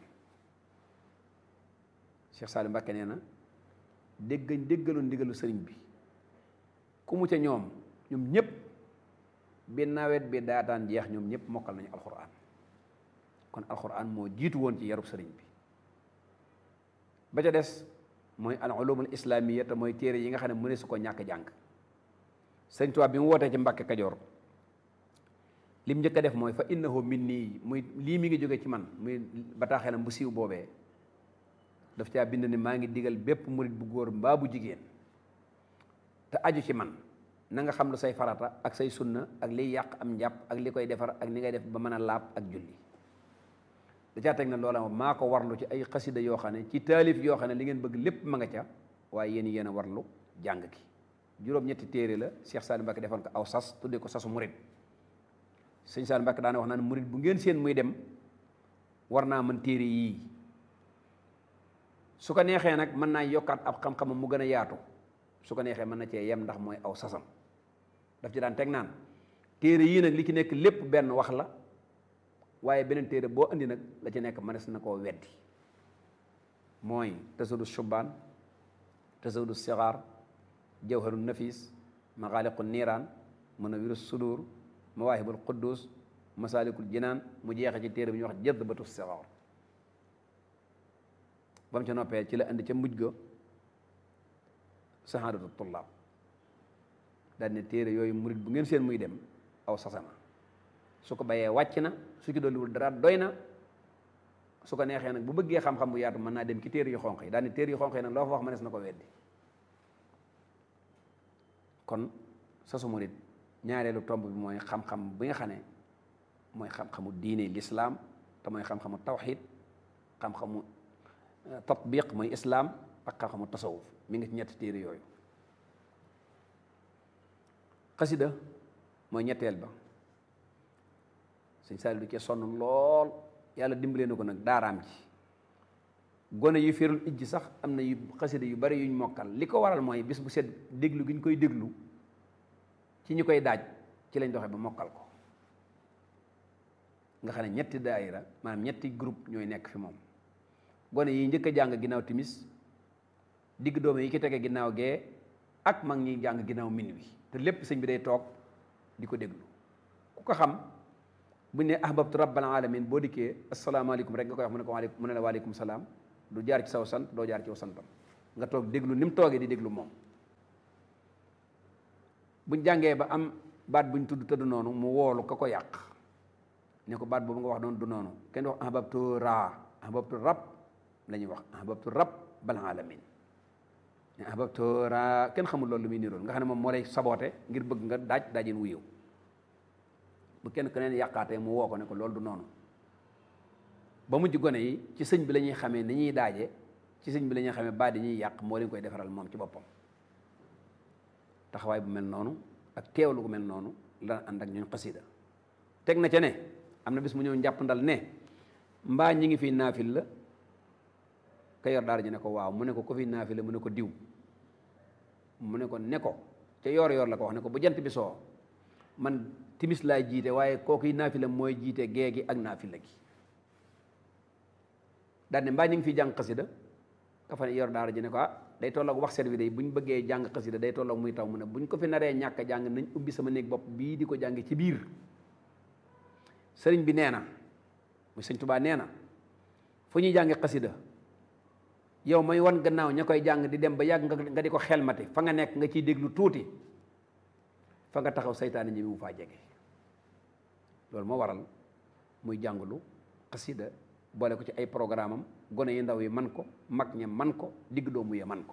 Cheikh Saliou Mbacké nee na déggañ déggaloon ndigalu sëriñ bi ku mu ca ñoom ñoom ñëpp bi nawet bi daataan jeex ñoom ñëpp mokkal nañu alxuraan kon alxuraan moo jiitu woon ci yarub sëriñ bi ba ca des mooy al ulumul islamiyya te mooy téere yi nga xam ne mëne su ko ñàkk jàng sëriñ Tuubaa bi mu wootee ci Mbàkke Kajoor lim njëkk a def mooy fa innahu minni muy lii mi ngi jóge ci man muy bataaxeelam bu siiw boobee daf caa bind ne maa ngi digal bépp murit bu góor mbaa bu jigéen te aju ci man na nga xam lu say farata ak say sunna ak liy yàq am njàpp ak li koy defar ak ni ngay def ba mën a laab ak julli da caa teg na loola maa ko warlu ci ay xasida yoo xam ne ci taalif yoo xam ne li ngeen bëgg lépp ma nga ca waaye yéen yéen a warlu jàng ki juróom-ñetti téere la Cheikh Saliou Mbacké defoon ko aw sas tuddee ko sasu murit sëñ Saliou Mbacké daana wax naan murit bu ngeen seen muy dem war naa mën téere yii su ko neexee nag mën naa yokkaat ab xam-xamam mu gën a yaatu su ko neexee mën na cee yem ndax mooy aw sasam daf ci daan teg naan téere yii nag li ci nekk lépp benn wax la waaye beneen téere boo indi nag la ci nekk mënees na koo weddi mooy tasawudu shubaan tasawudu sixaar jawharu nafis maxaaliqu niiraan munawiru sudur mawaahibul quddus masaalikul jinaan mu jeexe ci téere bi ñuy wax jadbatu sixaar ba mu ca noppee ci la indi ca mujj ga sahaadatu tullaab daal ne téere yooyu murit bu ngeen seen muy dem aw sasama su ko bayee wàcc na su ci dolliwul dara doy na su ko neexee nag bu bëggee xam-xam bu yaatu mën naa dem ci téere yu xonq yi daal ne téere yu xonq yi nag loo fa wax mënees na ko weddi kon sasu murit ñaareelu tomb bi mooy xam-xam bi nga xam ne mooy xam-xamu diine lislaam te mooy xam-xamu tawxid xam-xamu tatbiq mooy islaam ak xam-xamu tasawuf mi ngi ci ñetti téere yooyu xasida mooy ñetteel ba sëñ Saliou du cee sonn lool yàlla dimbalee na ko nag daaraam ji gone yu firul ijji sax am na yu xasida yu bari yuñ mokkal li ko waral mooy bis bu set déglu gi ñu koy déglu ci ñu koy daaj ci lañ doxee ba mokkal ko nga xam ne ñetti daayira maanaam ñetti groupe ñooy nekk fi moom gone yi njëkk a jàng ginnaaw timis digg doome yi ki tege ginnaaw gee ak mag ñi jàng ginnaaw min wi te lépp sëñ bi day toog di ko déglu ko xam buñ ne ahbabtu rabbal alamin boo dikkee asalaamaaleykum rek nga koy wax mu ne ko waaleykum mu ne la waaleykum salaam du jaar ci saw sant doo jaar ci saw santam nga toog déglu ni mu toogee di déglu moom buñ jàngee ba am baat buñ tudd tëdd noonu mu woolu ka ko yàq ne ko baat boobu nga wax noonu du noonu kenn wax ahbabtu raa ahbabtu rab la ñuy wax ahbabtu rabbal alamin ne ahbabtu raa kenn xamul loolu lu muy niroon nga xam ne moom moo lay saboote ngir bëgg nga daaj daajin wu yow bu kenn ku neen yàqaatee mu woo ko ne ko loolu du noonu ba mujj gone yi ci sëñ bi la ñuy xamee ni ñuy daaje ci sëñ bi la ñuy xamee baat yi ñuy yàq moo leen koy defaral moom ci boppam taxawaay bu mel noonu ak teewlu gu mel noonu la ànd ak ñun xasida teg na ca ne am na bis mu ñëw njàpp ndal ne mbaa ñi ngi fi naafil la ka yor daara ji ne ko waaw mu ne ko ko fi naafil la mu ne ko diw mu ne ko ne ko ca yoor yoor la ko wax ne ko bu jant bi soo man timis laay jiite waaye kooku yi naafila mooy jiite gee gi ak naafila gi daal ne mbaa ñu ngi fi jàng xasida ka fa yor daara ji ne ko ah day tolloog wax set wi day bu ñu bëggee jàng xasida day tolloog muy taw mu ne bu ñu ko fi naree ñàkk a jàng nañ ubbi sama néeg bopp bii di ko jàng ci biir sëriñ bi nee na muy sëñ Tubaa nee na fu ñuy jàngi xasida yow may wan gannaaw ña koy jàng di dem ba yàgg nga di ko xelmati fa nga nekk nga ciy déglu tuuti fa nga taxaw saytaane ñi mu faa jege loolu moo waral muy jàngulu xasida boole ko ci ay programme am gone yi ndaw yi man ko mag ña man ko digg doomu ya man ko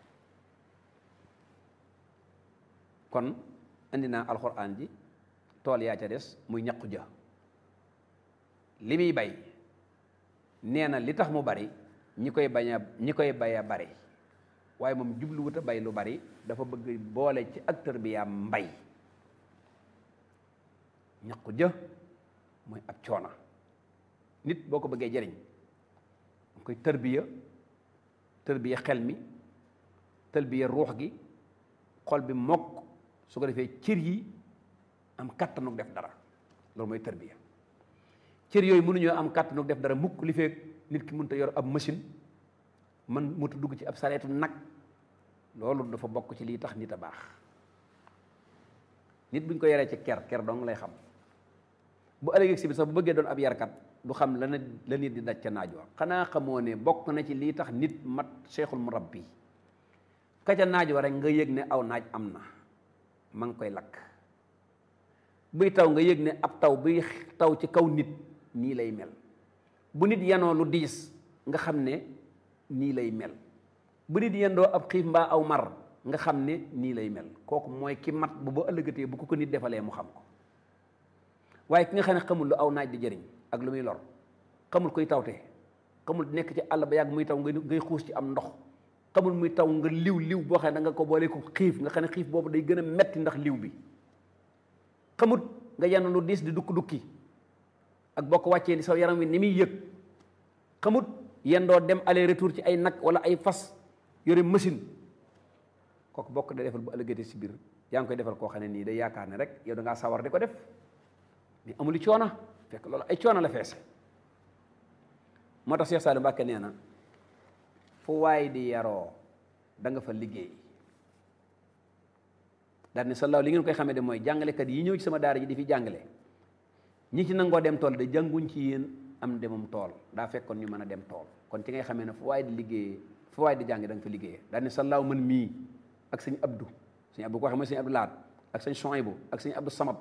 kon indi naa alxuraan ji tool yaa ca des muy ñaqu ja li muy bay nee na li tax mu bari ñi koy bañ a ñi koy bay a bari waaye moom jubluwut a bay lu bari dafa bëgg boole ci acteur bi yaa mbay ñaqu jë mooy ab coona nit boo ko bëggee jëriñ nga koy tërbiya tërbiya xel mi tërbiya ruux gi xol bi mokk su ko defee cër yi am kàttanu def dara loolu mooy tërbiya cër yooyu mënuñoo am kàttanu def dara mukk li fekk nit ki mënut a yor ab machine man mutu dugg ci ab sareetu nag loolu dafa bokk ci lii tax nit a baax nit buñ ko yaree ci ker ker dong lay xam bu ëllëgee si bi sax bu bëggee doon ab yarkat du xam la la nit di daj ca naaj wa xanaa xamoo ne bokk na ci lii tax nit mat cheikhul murabbi ka ca naaj wa rek nga yëg ne aw naaj am na ma ngi koy lakk buy taw nga yëg ne ab taw buy taw ci kaw nit nii lay mel bu nit yanoo lu diis nga xam ne nii lay mel bu nit yendoo ab xiif mbaa aw mar nga xam ne nii lay mel kooku mooy ki mat bu ba ëllëgatee bu ko ko nit defalee mu xam ko waaye ki nga xam ne xamul lu aw naaj di jëriñ ak lu muy lor xamul koy tawte xamul nekk ci àll ba yàgg muy taw ngay xuus ci am ndox xamul muy taw nga liw liw boo xam ne da nga ko boole ko xiif nga xam ne xiif boobu day gën a metti ndax liw bi xamut nga yenn lu diis di dukk dukki ak boo ko wàccee sa yaram wi ni muy yëg xamut yendoo dem aller retour ci ay nag wala ay fas yore machine kooku bokk da defal bu ëllëgatee si biir yaa ngi koy defal koo xam ne nii day yaakaar ne rek yow da ngaa sawar di ko def mais amul coona fekk loolu ay coona la feese moo tax Cheikh Saliou Mbacke nee na fu waay di yaroo da nga fa liggéey daal ne sallaaw li ngeen koy xamee de mooy jàngalekat yi ñëw ci sama daara ji di fi jàngale ñi ci nangoo dem tool de jànguñ ci yéen am demum tool daa fekkoon ñu mën a dem tool kon ci ngay xamee ne fu waay di liggéeyee fu waay di jàng da nga fa liggéeyee daal ne sallaaw man mii ak sëñ Abdou sëñ Abdou ko waxee mooy sëñ Abdou Laat ak sëñ Chouaïbou ak sëñ Abdou Samad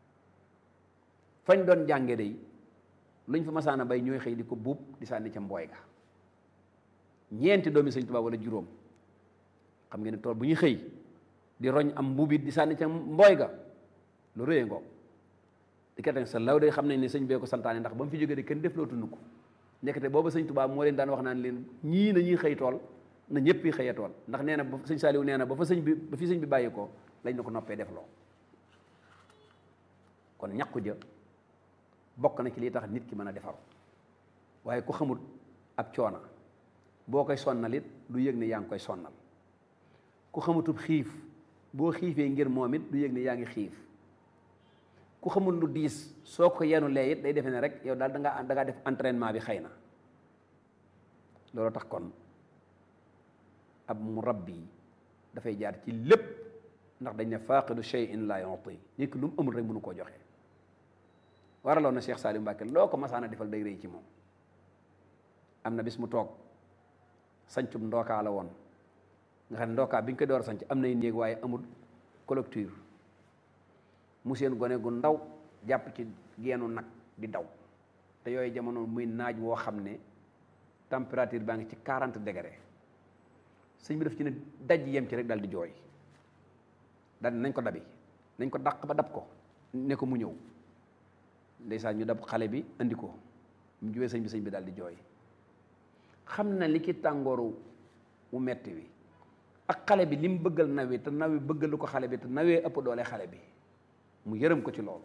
fañ doon jànge day luñ fa masaana bay ñooy xëy di ko buub di sànni ca mbooy ga ñeenti doomi sëñ Tuubaa wala juróom xam ngeen ne tool bu ñuy xëy di roñ am mbuubit di sànni ca mbooy ga lu rëyee ngoog di kat sa law day xam nañ ne sëñ bee ko santaane ndax ba mu fi jógee de kenn def loo tund ko nekkate booba sëñ Tuubaa moo leen daan wax naan leen ñii nañuy xëy tool na ñëpp yi xëyee tool ndax nee na ba sëñ Saaliw nee na ba fa sëñ bi ba fi sëñ bi bàyyi ko lañ na ko noppee def loo kon ñàkku jë bokk na ci lii tax nit ki mën a defaru waaye ku xamul ab coona boo koy sonnal it du yëg ne yaa ngi koy sonnal ku xamutub xiif boo xiifee ngir moom it du yëg ne yaa ngi xiif ku xamul lu diis soo ko yenu lee it day defe ne rek yow daal da ngaa da ngaa def entraînement bi xëy na loolu tax kon ab murabbi dafay jaar ci lépp ndax dañ ne faaqidu shay'in la yu'ti nit ki lu mu amul rek mënu koo joxe waraloon na Cheikh Saliou Mbacke loo ko masaana defal day rëy ci moom am na bis mu toog sancum ndookaa la woon nga xam ne ndookaa bi ñu koy door a sanc am nay néeg waaye amul collecture mu seen gone gu ndaw jàpp ci geenu nag di daw te yooyu jamono muy naaj woo xam ne température baa ngi ci 40 degré sëñ bi def ci ne daj yem ci rek dal di jooy dal nañ ko dabi nañ ko dàq ba dab ko ne ko mu ñëw ndeysaan ñu dab xale bi andi ko mu juwee sëñ bi sëñ bi daal di jooy xam na li ki tàngooru wu metti wi ak xale bi li mu bëggal nawi te nawi bëggalu ko xale bi te nawee ëpp doole xale bi mu yërëm ko ci loolu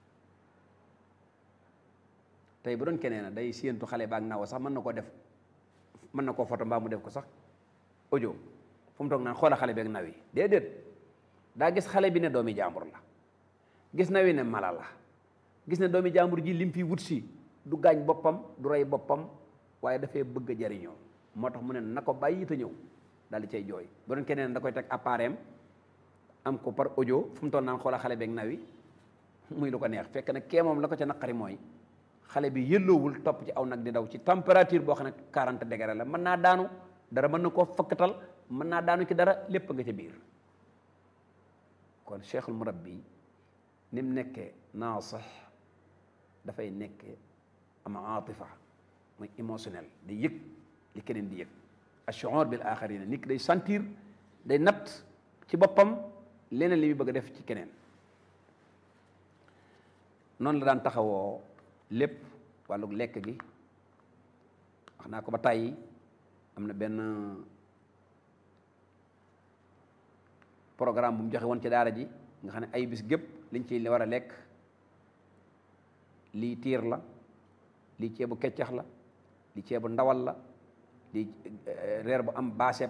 tey bu doon keneen na day séentu xale ba ak nawa sax mën na koo def mën na koo foto mbaa mu def ko sax audio fu mu toog naan xoola xale bi ak nawi déedéet daa gis xale bi ne doomi jàmbur la gis nawi ne mala la gis ne doomi jàmbur ji lim fi wut si du gaañ boppam du rey boppam waaye dafay bëgg a jariñoo moo tax mu ne na ko bàyyi te ñëw daal di cay jooy bu doon keneen da koy teg appareil am ko par audio fu mu toll naan xoola xale beeg nawi muy lu ko neex fekk na kee moom la ko ca naqari mooy xale bi yëlloowul topp ci aw nag di daw ci température boo xam ne 40 degré la mën naa daanu dara mën na koo fakkatal mën naa daanu ci dara lépp nga ca biir kon cheikhul murabbi ni mu nekkee naasix dafay nekkee am aatifa muy émotionnel di yëg li keneen di yëg ashuur bil axarina nit ki day sentir day natt ci boppam leneen li muy bëgg a def ci keneen noonu la daan taxawoo lépp wàllu lekk gi wax naa ko ba tàyyi am na benn programme bu mu joxe woon ci daara ji nga xam ne ay bis gépp liñ ci war a lekk lii tiir la lii ceebu keccax la lii ceebu ndawal la lii reer bu am baaseeb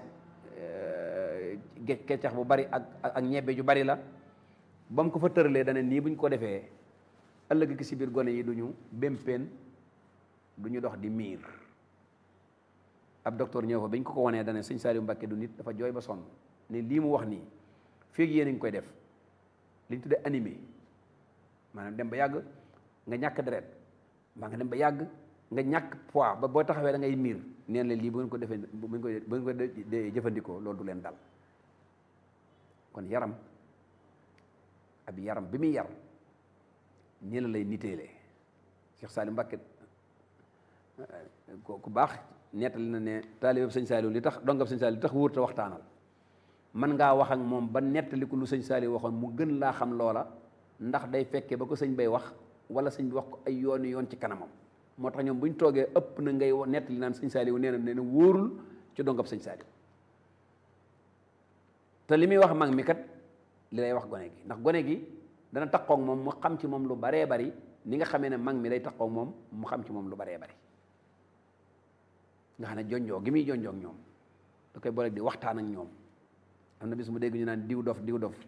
keccax bu bari ak ak ñebbe ju bari la ba mu ko fa tëralee dana nii buñ ko defee ëllëg ki si biir gone yi duñu bémpéen du ñu dox di miir ab docteur ñëw fa bi ñu ko ko wanee dana sëñ Saliou Mbacké du nit dafa jooy ba sonn ne lii mu wax nii feeg yéen a ngi koy def li ñu tuddee animé maanaam dem ba yàgg nga ñàkk deret mbaa nga dem ba yàgg nga ñàkk poids ba boo taxawee da ngay miir neen la lii bu ngeen ko defee bu ngeen ko bu ngeen ko jëfandikoo loolu du leen dal kon yaram ab yaram bi muy yar nii la lay niteelee Cheikh Saliou Mbacké ku baax nettali na ne taalibe sëñ Saliou li tax dongab sëñ Saliou li tax wóor te waxtaanal man ngaa wax ak moom ba nettali ko lu sëñ Saliou waxoon mu gën laa xam loola ndax day fekkee ba ko sëñ bay wax wala sëñ bi wax ko ay yooni yoon ci kanamam moo tax ñoom bu ñu toogee ëpp na ngay nettali naan sëñ Saliou nee na nee na wóorul ci dongab sëñ Saliou te li muy wax mag mi kat li lay wax gone gi ndax gone gi dana takkoog moom mu xam ci moom lu baree bari ni nga xamee ne mag mi day takkoog moom mu xam ci moom lu baree bari nga xam ne jonjoo gi muy jonjoo ak ñoom da koy boole di waxtaan ak ñoom am na bis mu dégg ñu naan diw dof diw dof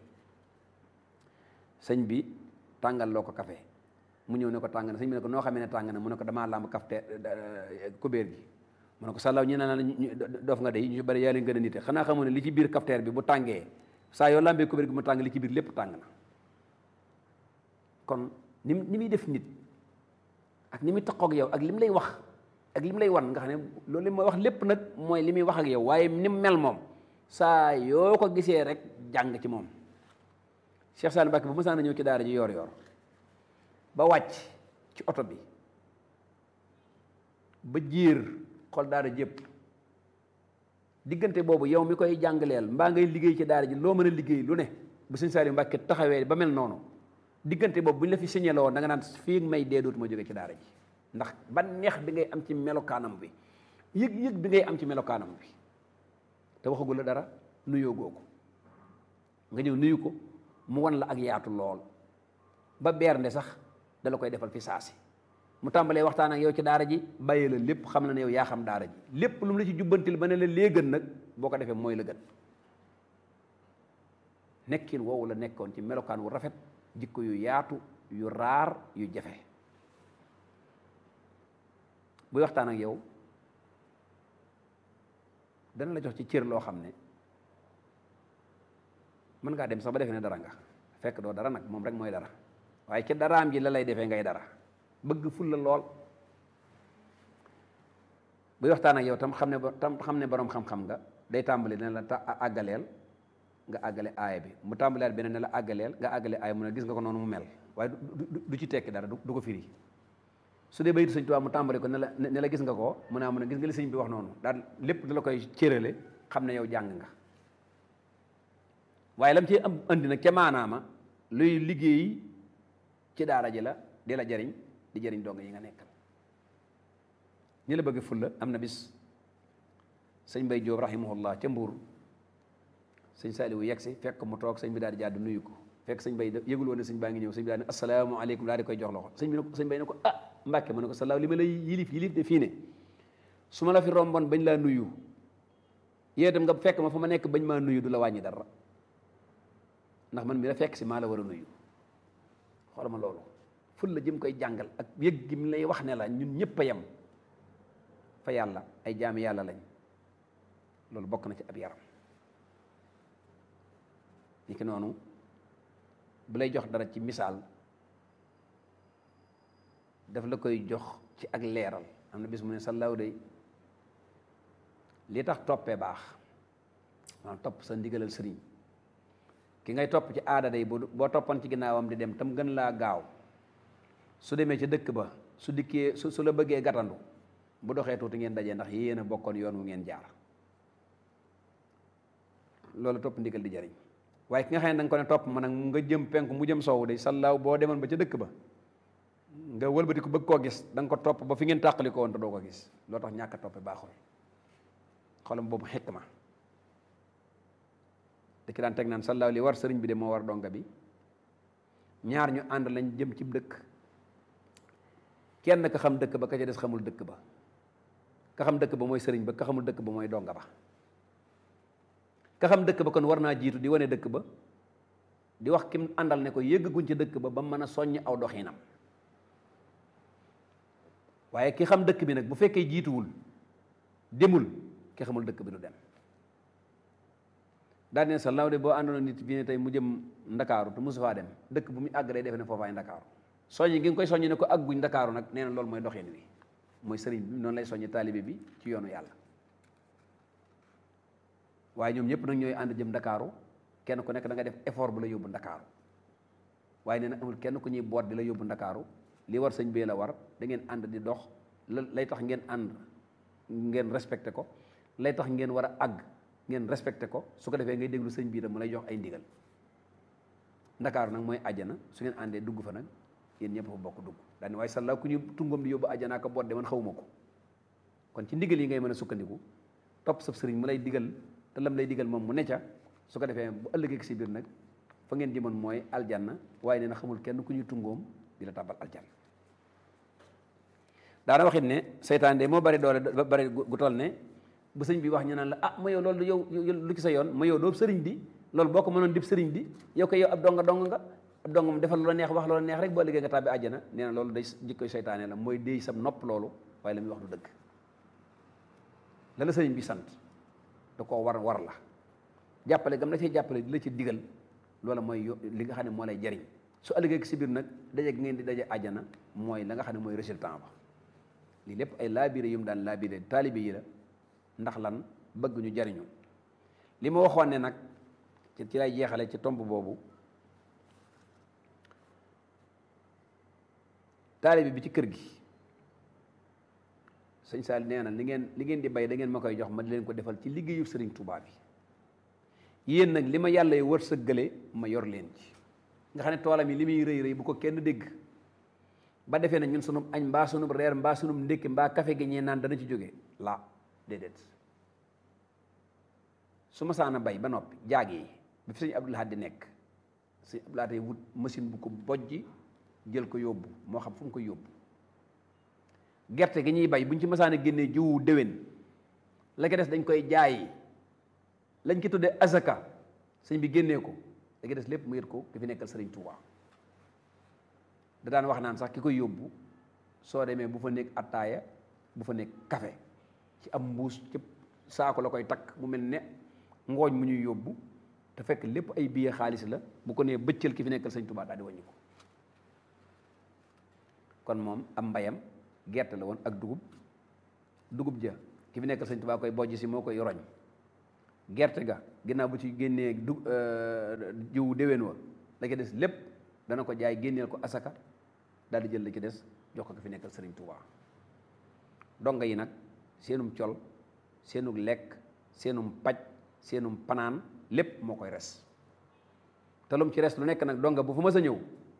sëñ bi tàngal loo ko café mu ñëw ne ko tàng na sëñ bi ne ko noo xamee ne tàng na mu ne ko damaa làmb kafte kubéer gi mu ne ko sàllaw ñu ne naan dof nga day ñu bari yaa leen gën a nite xanaa xamu ne li ci biir kafteer bi bu tàngee saa yoo làmbee kubéer gi mu tàng li ci biir lépp tàng na kon ni ni muy def nit ak ni muy taxoog yow ak li mu lay wax ak li mu lay wan nga xam ne loolu li may wax lépp nag mooy li muy wax ak yow waaye ni mu mel moom saa yoo ko gisee rek jàng ci moom Cheikh Saliou Mbacké bu mësaan a ñëw ci daara ji yor yor ba wàcc ci oto bi ba jiir xol daara jëpp diggante boobu yow mi koy jàngaleel mbaa ngay liggéey ci daara ji loo mën a liggéey lu ne bu sëñ Saliou Mbacké taxawee ba mel noonu diggante boobu bu ñu la fi signalé woon da nga naan fii may dee dootuma jóge ci daara ji ndax ba neex bi ngay am ci melokaanam bi yëg-yëg bi ngay am ci melokaanam bi te waxagul la dara nuyoo googu nga ñëw nuyu ko mu wan la ak yaatu lool ba bernde sax dala koy defal fi saasi mu tàmbalee waxtaan ak yow ci daara ji bàyyi la lépp xam na ne yow yaa xam daara ji lépp lu mu la ci jubbantil ba ne la lee gën nag boo ko defee mooy la gën nekkin woowu la nekkoon ci melokaan wu rafet jikko yu yaatu yu raar yu jafe buy waxtaan ak yow dana la jox ci cër loo xam ne mën ngaa dem sax ba defee ne dara nga fekk doo dara nag moom rek mooy dara waaye ci daraam ji la lay defee ngay dara bëgg fulla lool buy waxtaan ak yow tam xam ne tam xam ne borom xam-xam nga day tàmbali ne la ta àggaleel nga àggale aaya bi mu tàmbaleel beneen ne la àggaleel nga àggale aaya mu ne gis nga ko noonu mu mel waaye du ci tekki dara du ko firi su dee bayitu sëñ Tuubaa mu tàmbali ko ne la ne la gis nga ko mu ne mu ne gis nga li sëñ bi wax noonu daal lépp da la koy cérale xam ne yow jàng nga waaye lam ci am andi nag ca maanaama luy liggéey ci daara ji la di la jariñ di jariñ dong yi nga nekkal ñi la bëgg fulla am na bis sëñ Mbay Jóob rahimahullah ca Mbuur sëñ Saaliwu yegg si fekk mu toog sëñ bi daal di jàdd nuyu ko fekk sëñ Bay yëgul woon ne sëñ baa ngi ñëw sëñ bi daal ne asalaamaaleykum daal di koy jox loxo sëñ bi ne ko sëñ Bay ne ko ah Mbàkke mu ne ko salaaw li ma lay yilif yilif de fii ne su ma la fi romboon bañ laa nuyu yee itam nga fekk ma fa ma nekk bañ maa nuyu du la wàññi dara ndax man mi la fekk si maa la war a nuyu xoolal ma loolu ful la jëm koy jàngal ak yëg gi mu lay wax ne la ñun ñëpp a yem fa yàlla ay jaami yàlla lañ loolu bokk na ci ab yaram ni ki noonu bu lay jox dara ci misaal daf la koy jox ci ak leeral am na bis mu ne sallaaw day li tax toppee baax maanaam topp sa ndigalal sëriñ ki ngay topp ci aada day boo toppan ci ginnaawam di dem tam gën laa gaaw su demee ci dëkk ba su dikkee su su la bëggee gàttandu bu doxee tuuti ngeen dajee ndax yéen a bokkoon yoon wu ngeen jaar loolu topp ndigal di jariñ waaye ki nga xam ne da nga ko ne topp ma nag nga jëm penku mu jëm soow day sallaaw boo demoon ba ca dëkk ba nga wëlbati ko bëgg koo gis da nga ko topp ba fi ngeen tàqali ko woon te doo ko gis loo tax ñàkk a toppe baaxul xolam boobu xekk ma da ki daan teg naan sallaaw li war sëriñ bi de moo war donga bi ñaar ñu ànd lañ jëm ci dëkk kenn ka xam dëkk ba ka ca des xamul dëkk ba ka xam dëkk ba mooy sëriñ ba ka xamul dëkk ba mooy donga ba ka xam dëkk ba kon war naa jiitu di wane dëkk ba di wax kim àndal ne ko yëgguñ ci dëkk ba ba mën a soññ aw doxinam waaye ki xam dëkk bi nag bu fekkee jiituwul demul ki xamul dëkk bi du dem daal ne sa law de boo àndoon nit bi ne tey mu jëm ndakaaru te mosu faa dem dëkk bu muy àgg day defe ne foofaay ndakaaru soññi gi nga koy soññi ne ko àgguñ ndakaaru nag nee na loolu mooy doxin wi mooy sëriñ bi noonu lay soññi taalibe bi ci yoonu yàlla waaye ñoom ñëpp nag ñooy ànd jëm ndakaaru kenn ku nekk da nga def effort bu la yóbbu ndakaaru waaye nee na amul kenn ku ñuy boot di la yóbbu ndakaaru li war sëñ bee la war da ngeen ànd di dox la lay tax ngeen ànd ngeen respecté ko lay tax ngeen war a àgg ngeen respecté ko su ko defee ngay déglu sëñ bii tam mu lay jox ay ndigal ndakaaru nag mooy àjjana su ngeen àndee dugg fa nag yéen ñëpp fa bokk dugg daal ni waaye sallaa ku ñu tungam di yóbbu àjjana ko boot de man xawuma ko kon ci ndigal yi ngay mën a sukkandiku topp sa sëriñ mu lay digal te lam lay digal moom mu ne ca su ko defee bu ëllëgee si biir nag fa ngeen jëmoon mooy aljanna waaye nee na xamul kenn ku ñuy tungoom di la tàbbal aljanna daana waxit ne seytaan de moo bari doole ba bari gu toll ne bu sëñ bi wax ñu naan la ah ma yow loolu yow lu ci sa yoon ma yow doo sëriñ bi loolu boo ko mënoon dib sëriñ bi yow ko yow ab donga dong nga ab dong mu defal lu la neex wax lu la neex rek boo liggéey nga tàbbi àjjana nee na loolu day jikkoy seytaane la mooy déy sam nopp loolu waaye la muy wax du dëgg la la sëriñ bi sant da koo war war la jàppale gam la ciy jàppale di la ci digal loola mooy li nga xam ne moo lay jariñ su ëllëgee si biir nag daje gi ngeen di daje àjjana mooy la nga xam ne mooy résultat ba lii lépp ay laabire yu mu daan laabire taalibe yi la ndax lan bëgg ñu jariñu li ma waxoon ne nag ci lay jeexale ci tomb boobu taalibe bi ci kër gi sëñ Saal nee na li ngeen li ngeen di bay da ngeen ma koy jox ma di leen ko defal ci liggéeyu sëriñ Tuubaa bi yéen nag li ma yàlla wër sëggale ma yor leen ci nga xam ne toolam yi li muy rëy rëy bu ko kenn dégg ba defee na ñun sunub añ mbaa sunub reer mbaa sunub ndékki mbaa kafe gi ñee naan dana ci jóge la déedéet su ma saana bay ba noppi jaag yi bi fi sëñ Abdul Ahad di nekk sëñ Abdul Ahad wut machine bu ko bojji jël ko yóbbu moo xam fu mu ko yóbbu gerte gi ñuy bay buñ ci masaana génnee jiwu déwén la ko des dañ koy jaay lañ ci tuddee azaka sëñ bi génnee ko da des lépp mu yët ko ki fi nekkal sëriñ Touba da daan wax naan sax ki koy yóbbu soo demee bu fa nekk attaaya bu fa nekk café ci am mbuus ci saako la koy takk mu mel ne ngooñ mu ñuy yóbbu te fekk lépp ay billet xaalis la bu ko nee bëccël ki fi nekkal sëriñ Touba daal di wàññi ko kon moom am mbayam gerte la woon ak dugub dugub ja ki fi nekkal sëñ Tuubaa koy bojj si moo koy roñ gerte ga ginnaaw bu ci génnee du jiwu déwén wa la ci des lépp dana ko jaay génneel ko asaka daal di jël la ci des jox ko ki fi nekkal sëriñ Tuubaa donga yi nag seenum col seenum lekk seenum paj seenum panaan lépp moo koy res te lum ci res lu nekk nag donga bu fa mës a ñëw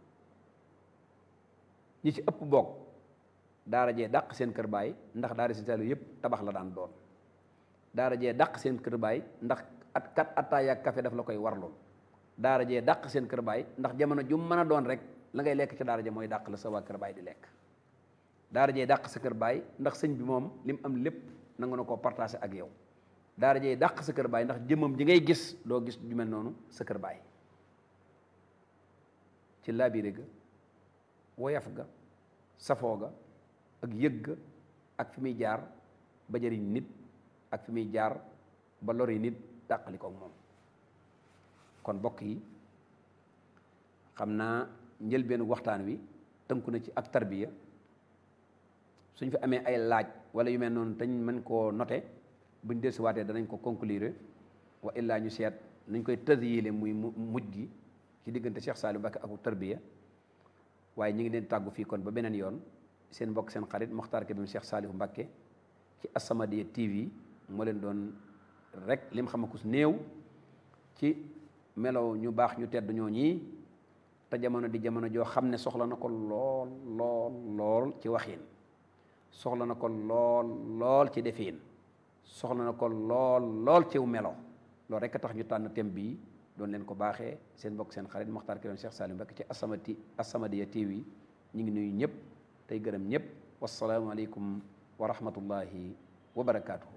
ñi ci ëpp bokk daara jee dàq seen kër baay ndax daara si taalibe yëpp tabax la daan doon daara jee dàq seen kër baay ndax at kat attaaya ak café daf la koy warlool daara jee dàq seen kër baay ndax jamono ju mën a doon rek la ngay lekk ci daara ja mooy dàq la sa waa kër baay di lekk daara jee dàq sa kër baay ndax sëñ bi moom li mu am lépp nangu na koo partagé ak yow daara jee dàq sa kër baay ndax jëmmam ji ngay gis doo gis ju mel noonu sa kër baay ci laabire ga woyaf ga safoo ga ak yëg ga ak fi muy jaar ba jëriñ nit ak fi muy jaar ba lori nit dàqali ko moom kon bokk yi xam naa njëlbeenu waxtaan wi tënku na ci ak tarbiya suñ fi amee ay laaj wala yu mel noonu dañ mën koo noté buñ dellusiwaatee danañ ko conclure wa illaa ñu seet nuñ koy tësyile muy mujj gi ci diggante Cheikh Saliou Mbacké ak tarbiya waaye ñu ngi leen tàggu fii kon ba beneen yoon seen mbokk seen xarit Mokhtar Kébé Cheikh Saliou Mbacké ci As-Samadiyya TV moo leen doon rek lim xamakus néew ci melow ñu baax ñu tedd ñoo ñii te jamono di jamono joo xam ne soxla na ko lool lool lool ci waxin soxla na ko lool lool ci defin soxla na ko lool lool ciw melo loolu rek a tax ñu tànn thème bii doon leen ko baaxee seen mbokk seen xarit Mokhtar Kébé Cheikh Saliou Mbacké ci As-Samadiyya As-Samadiyya TV ñu ngi nuyu ñëpp tey gërëm ñëpp wasalaamualeykum wa rahmatullahi wa barakaatu.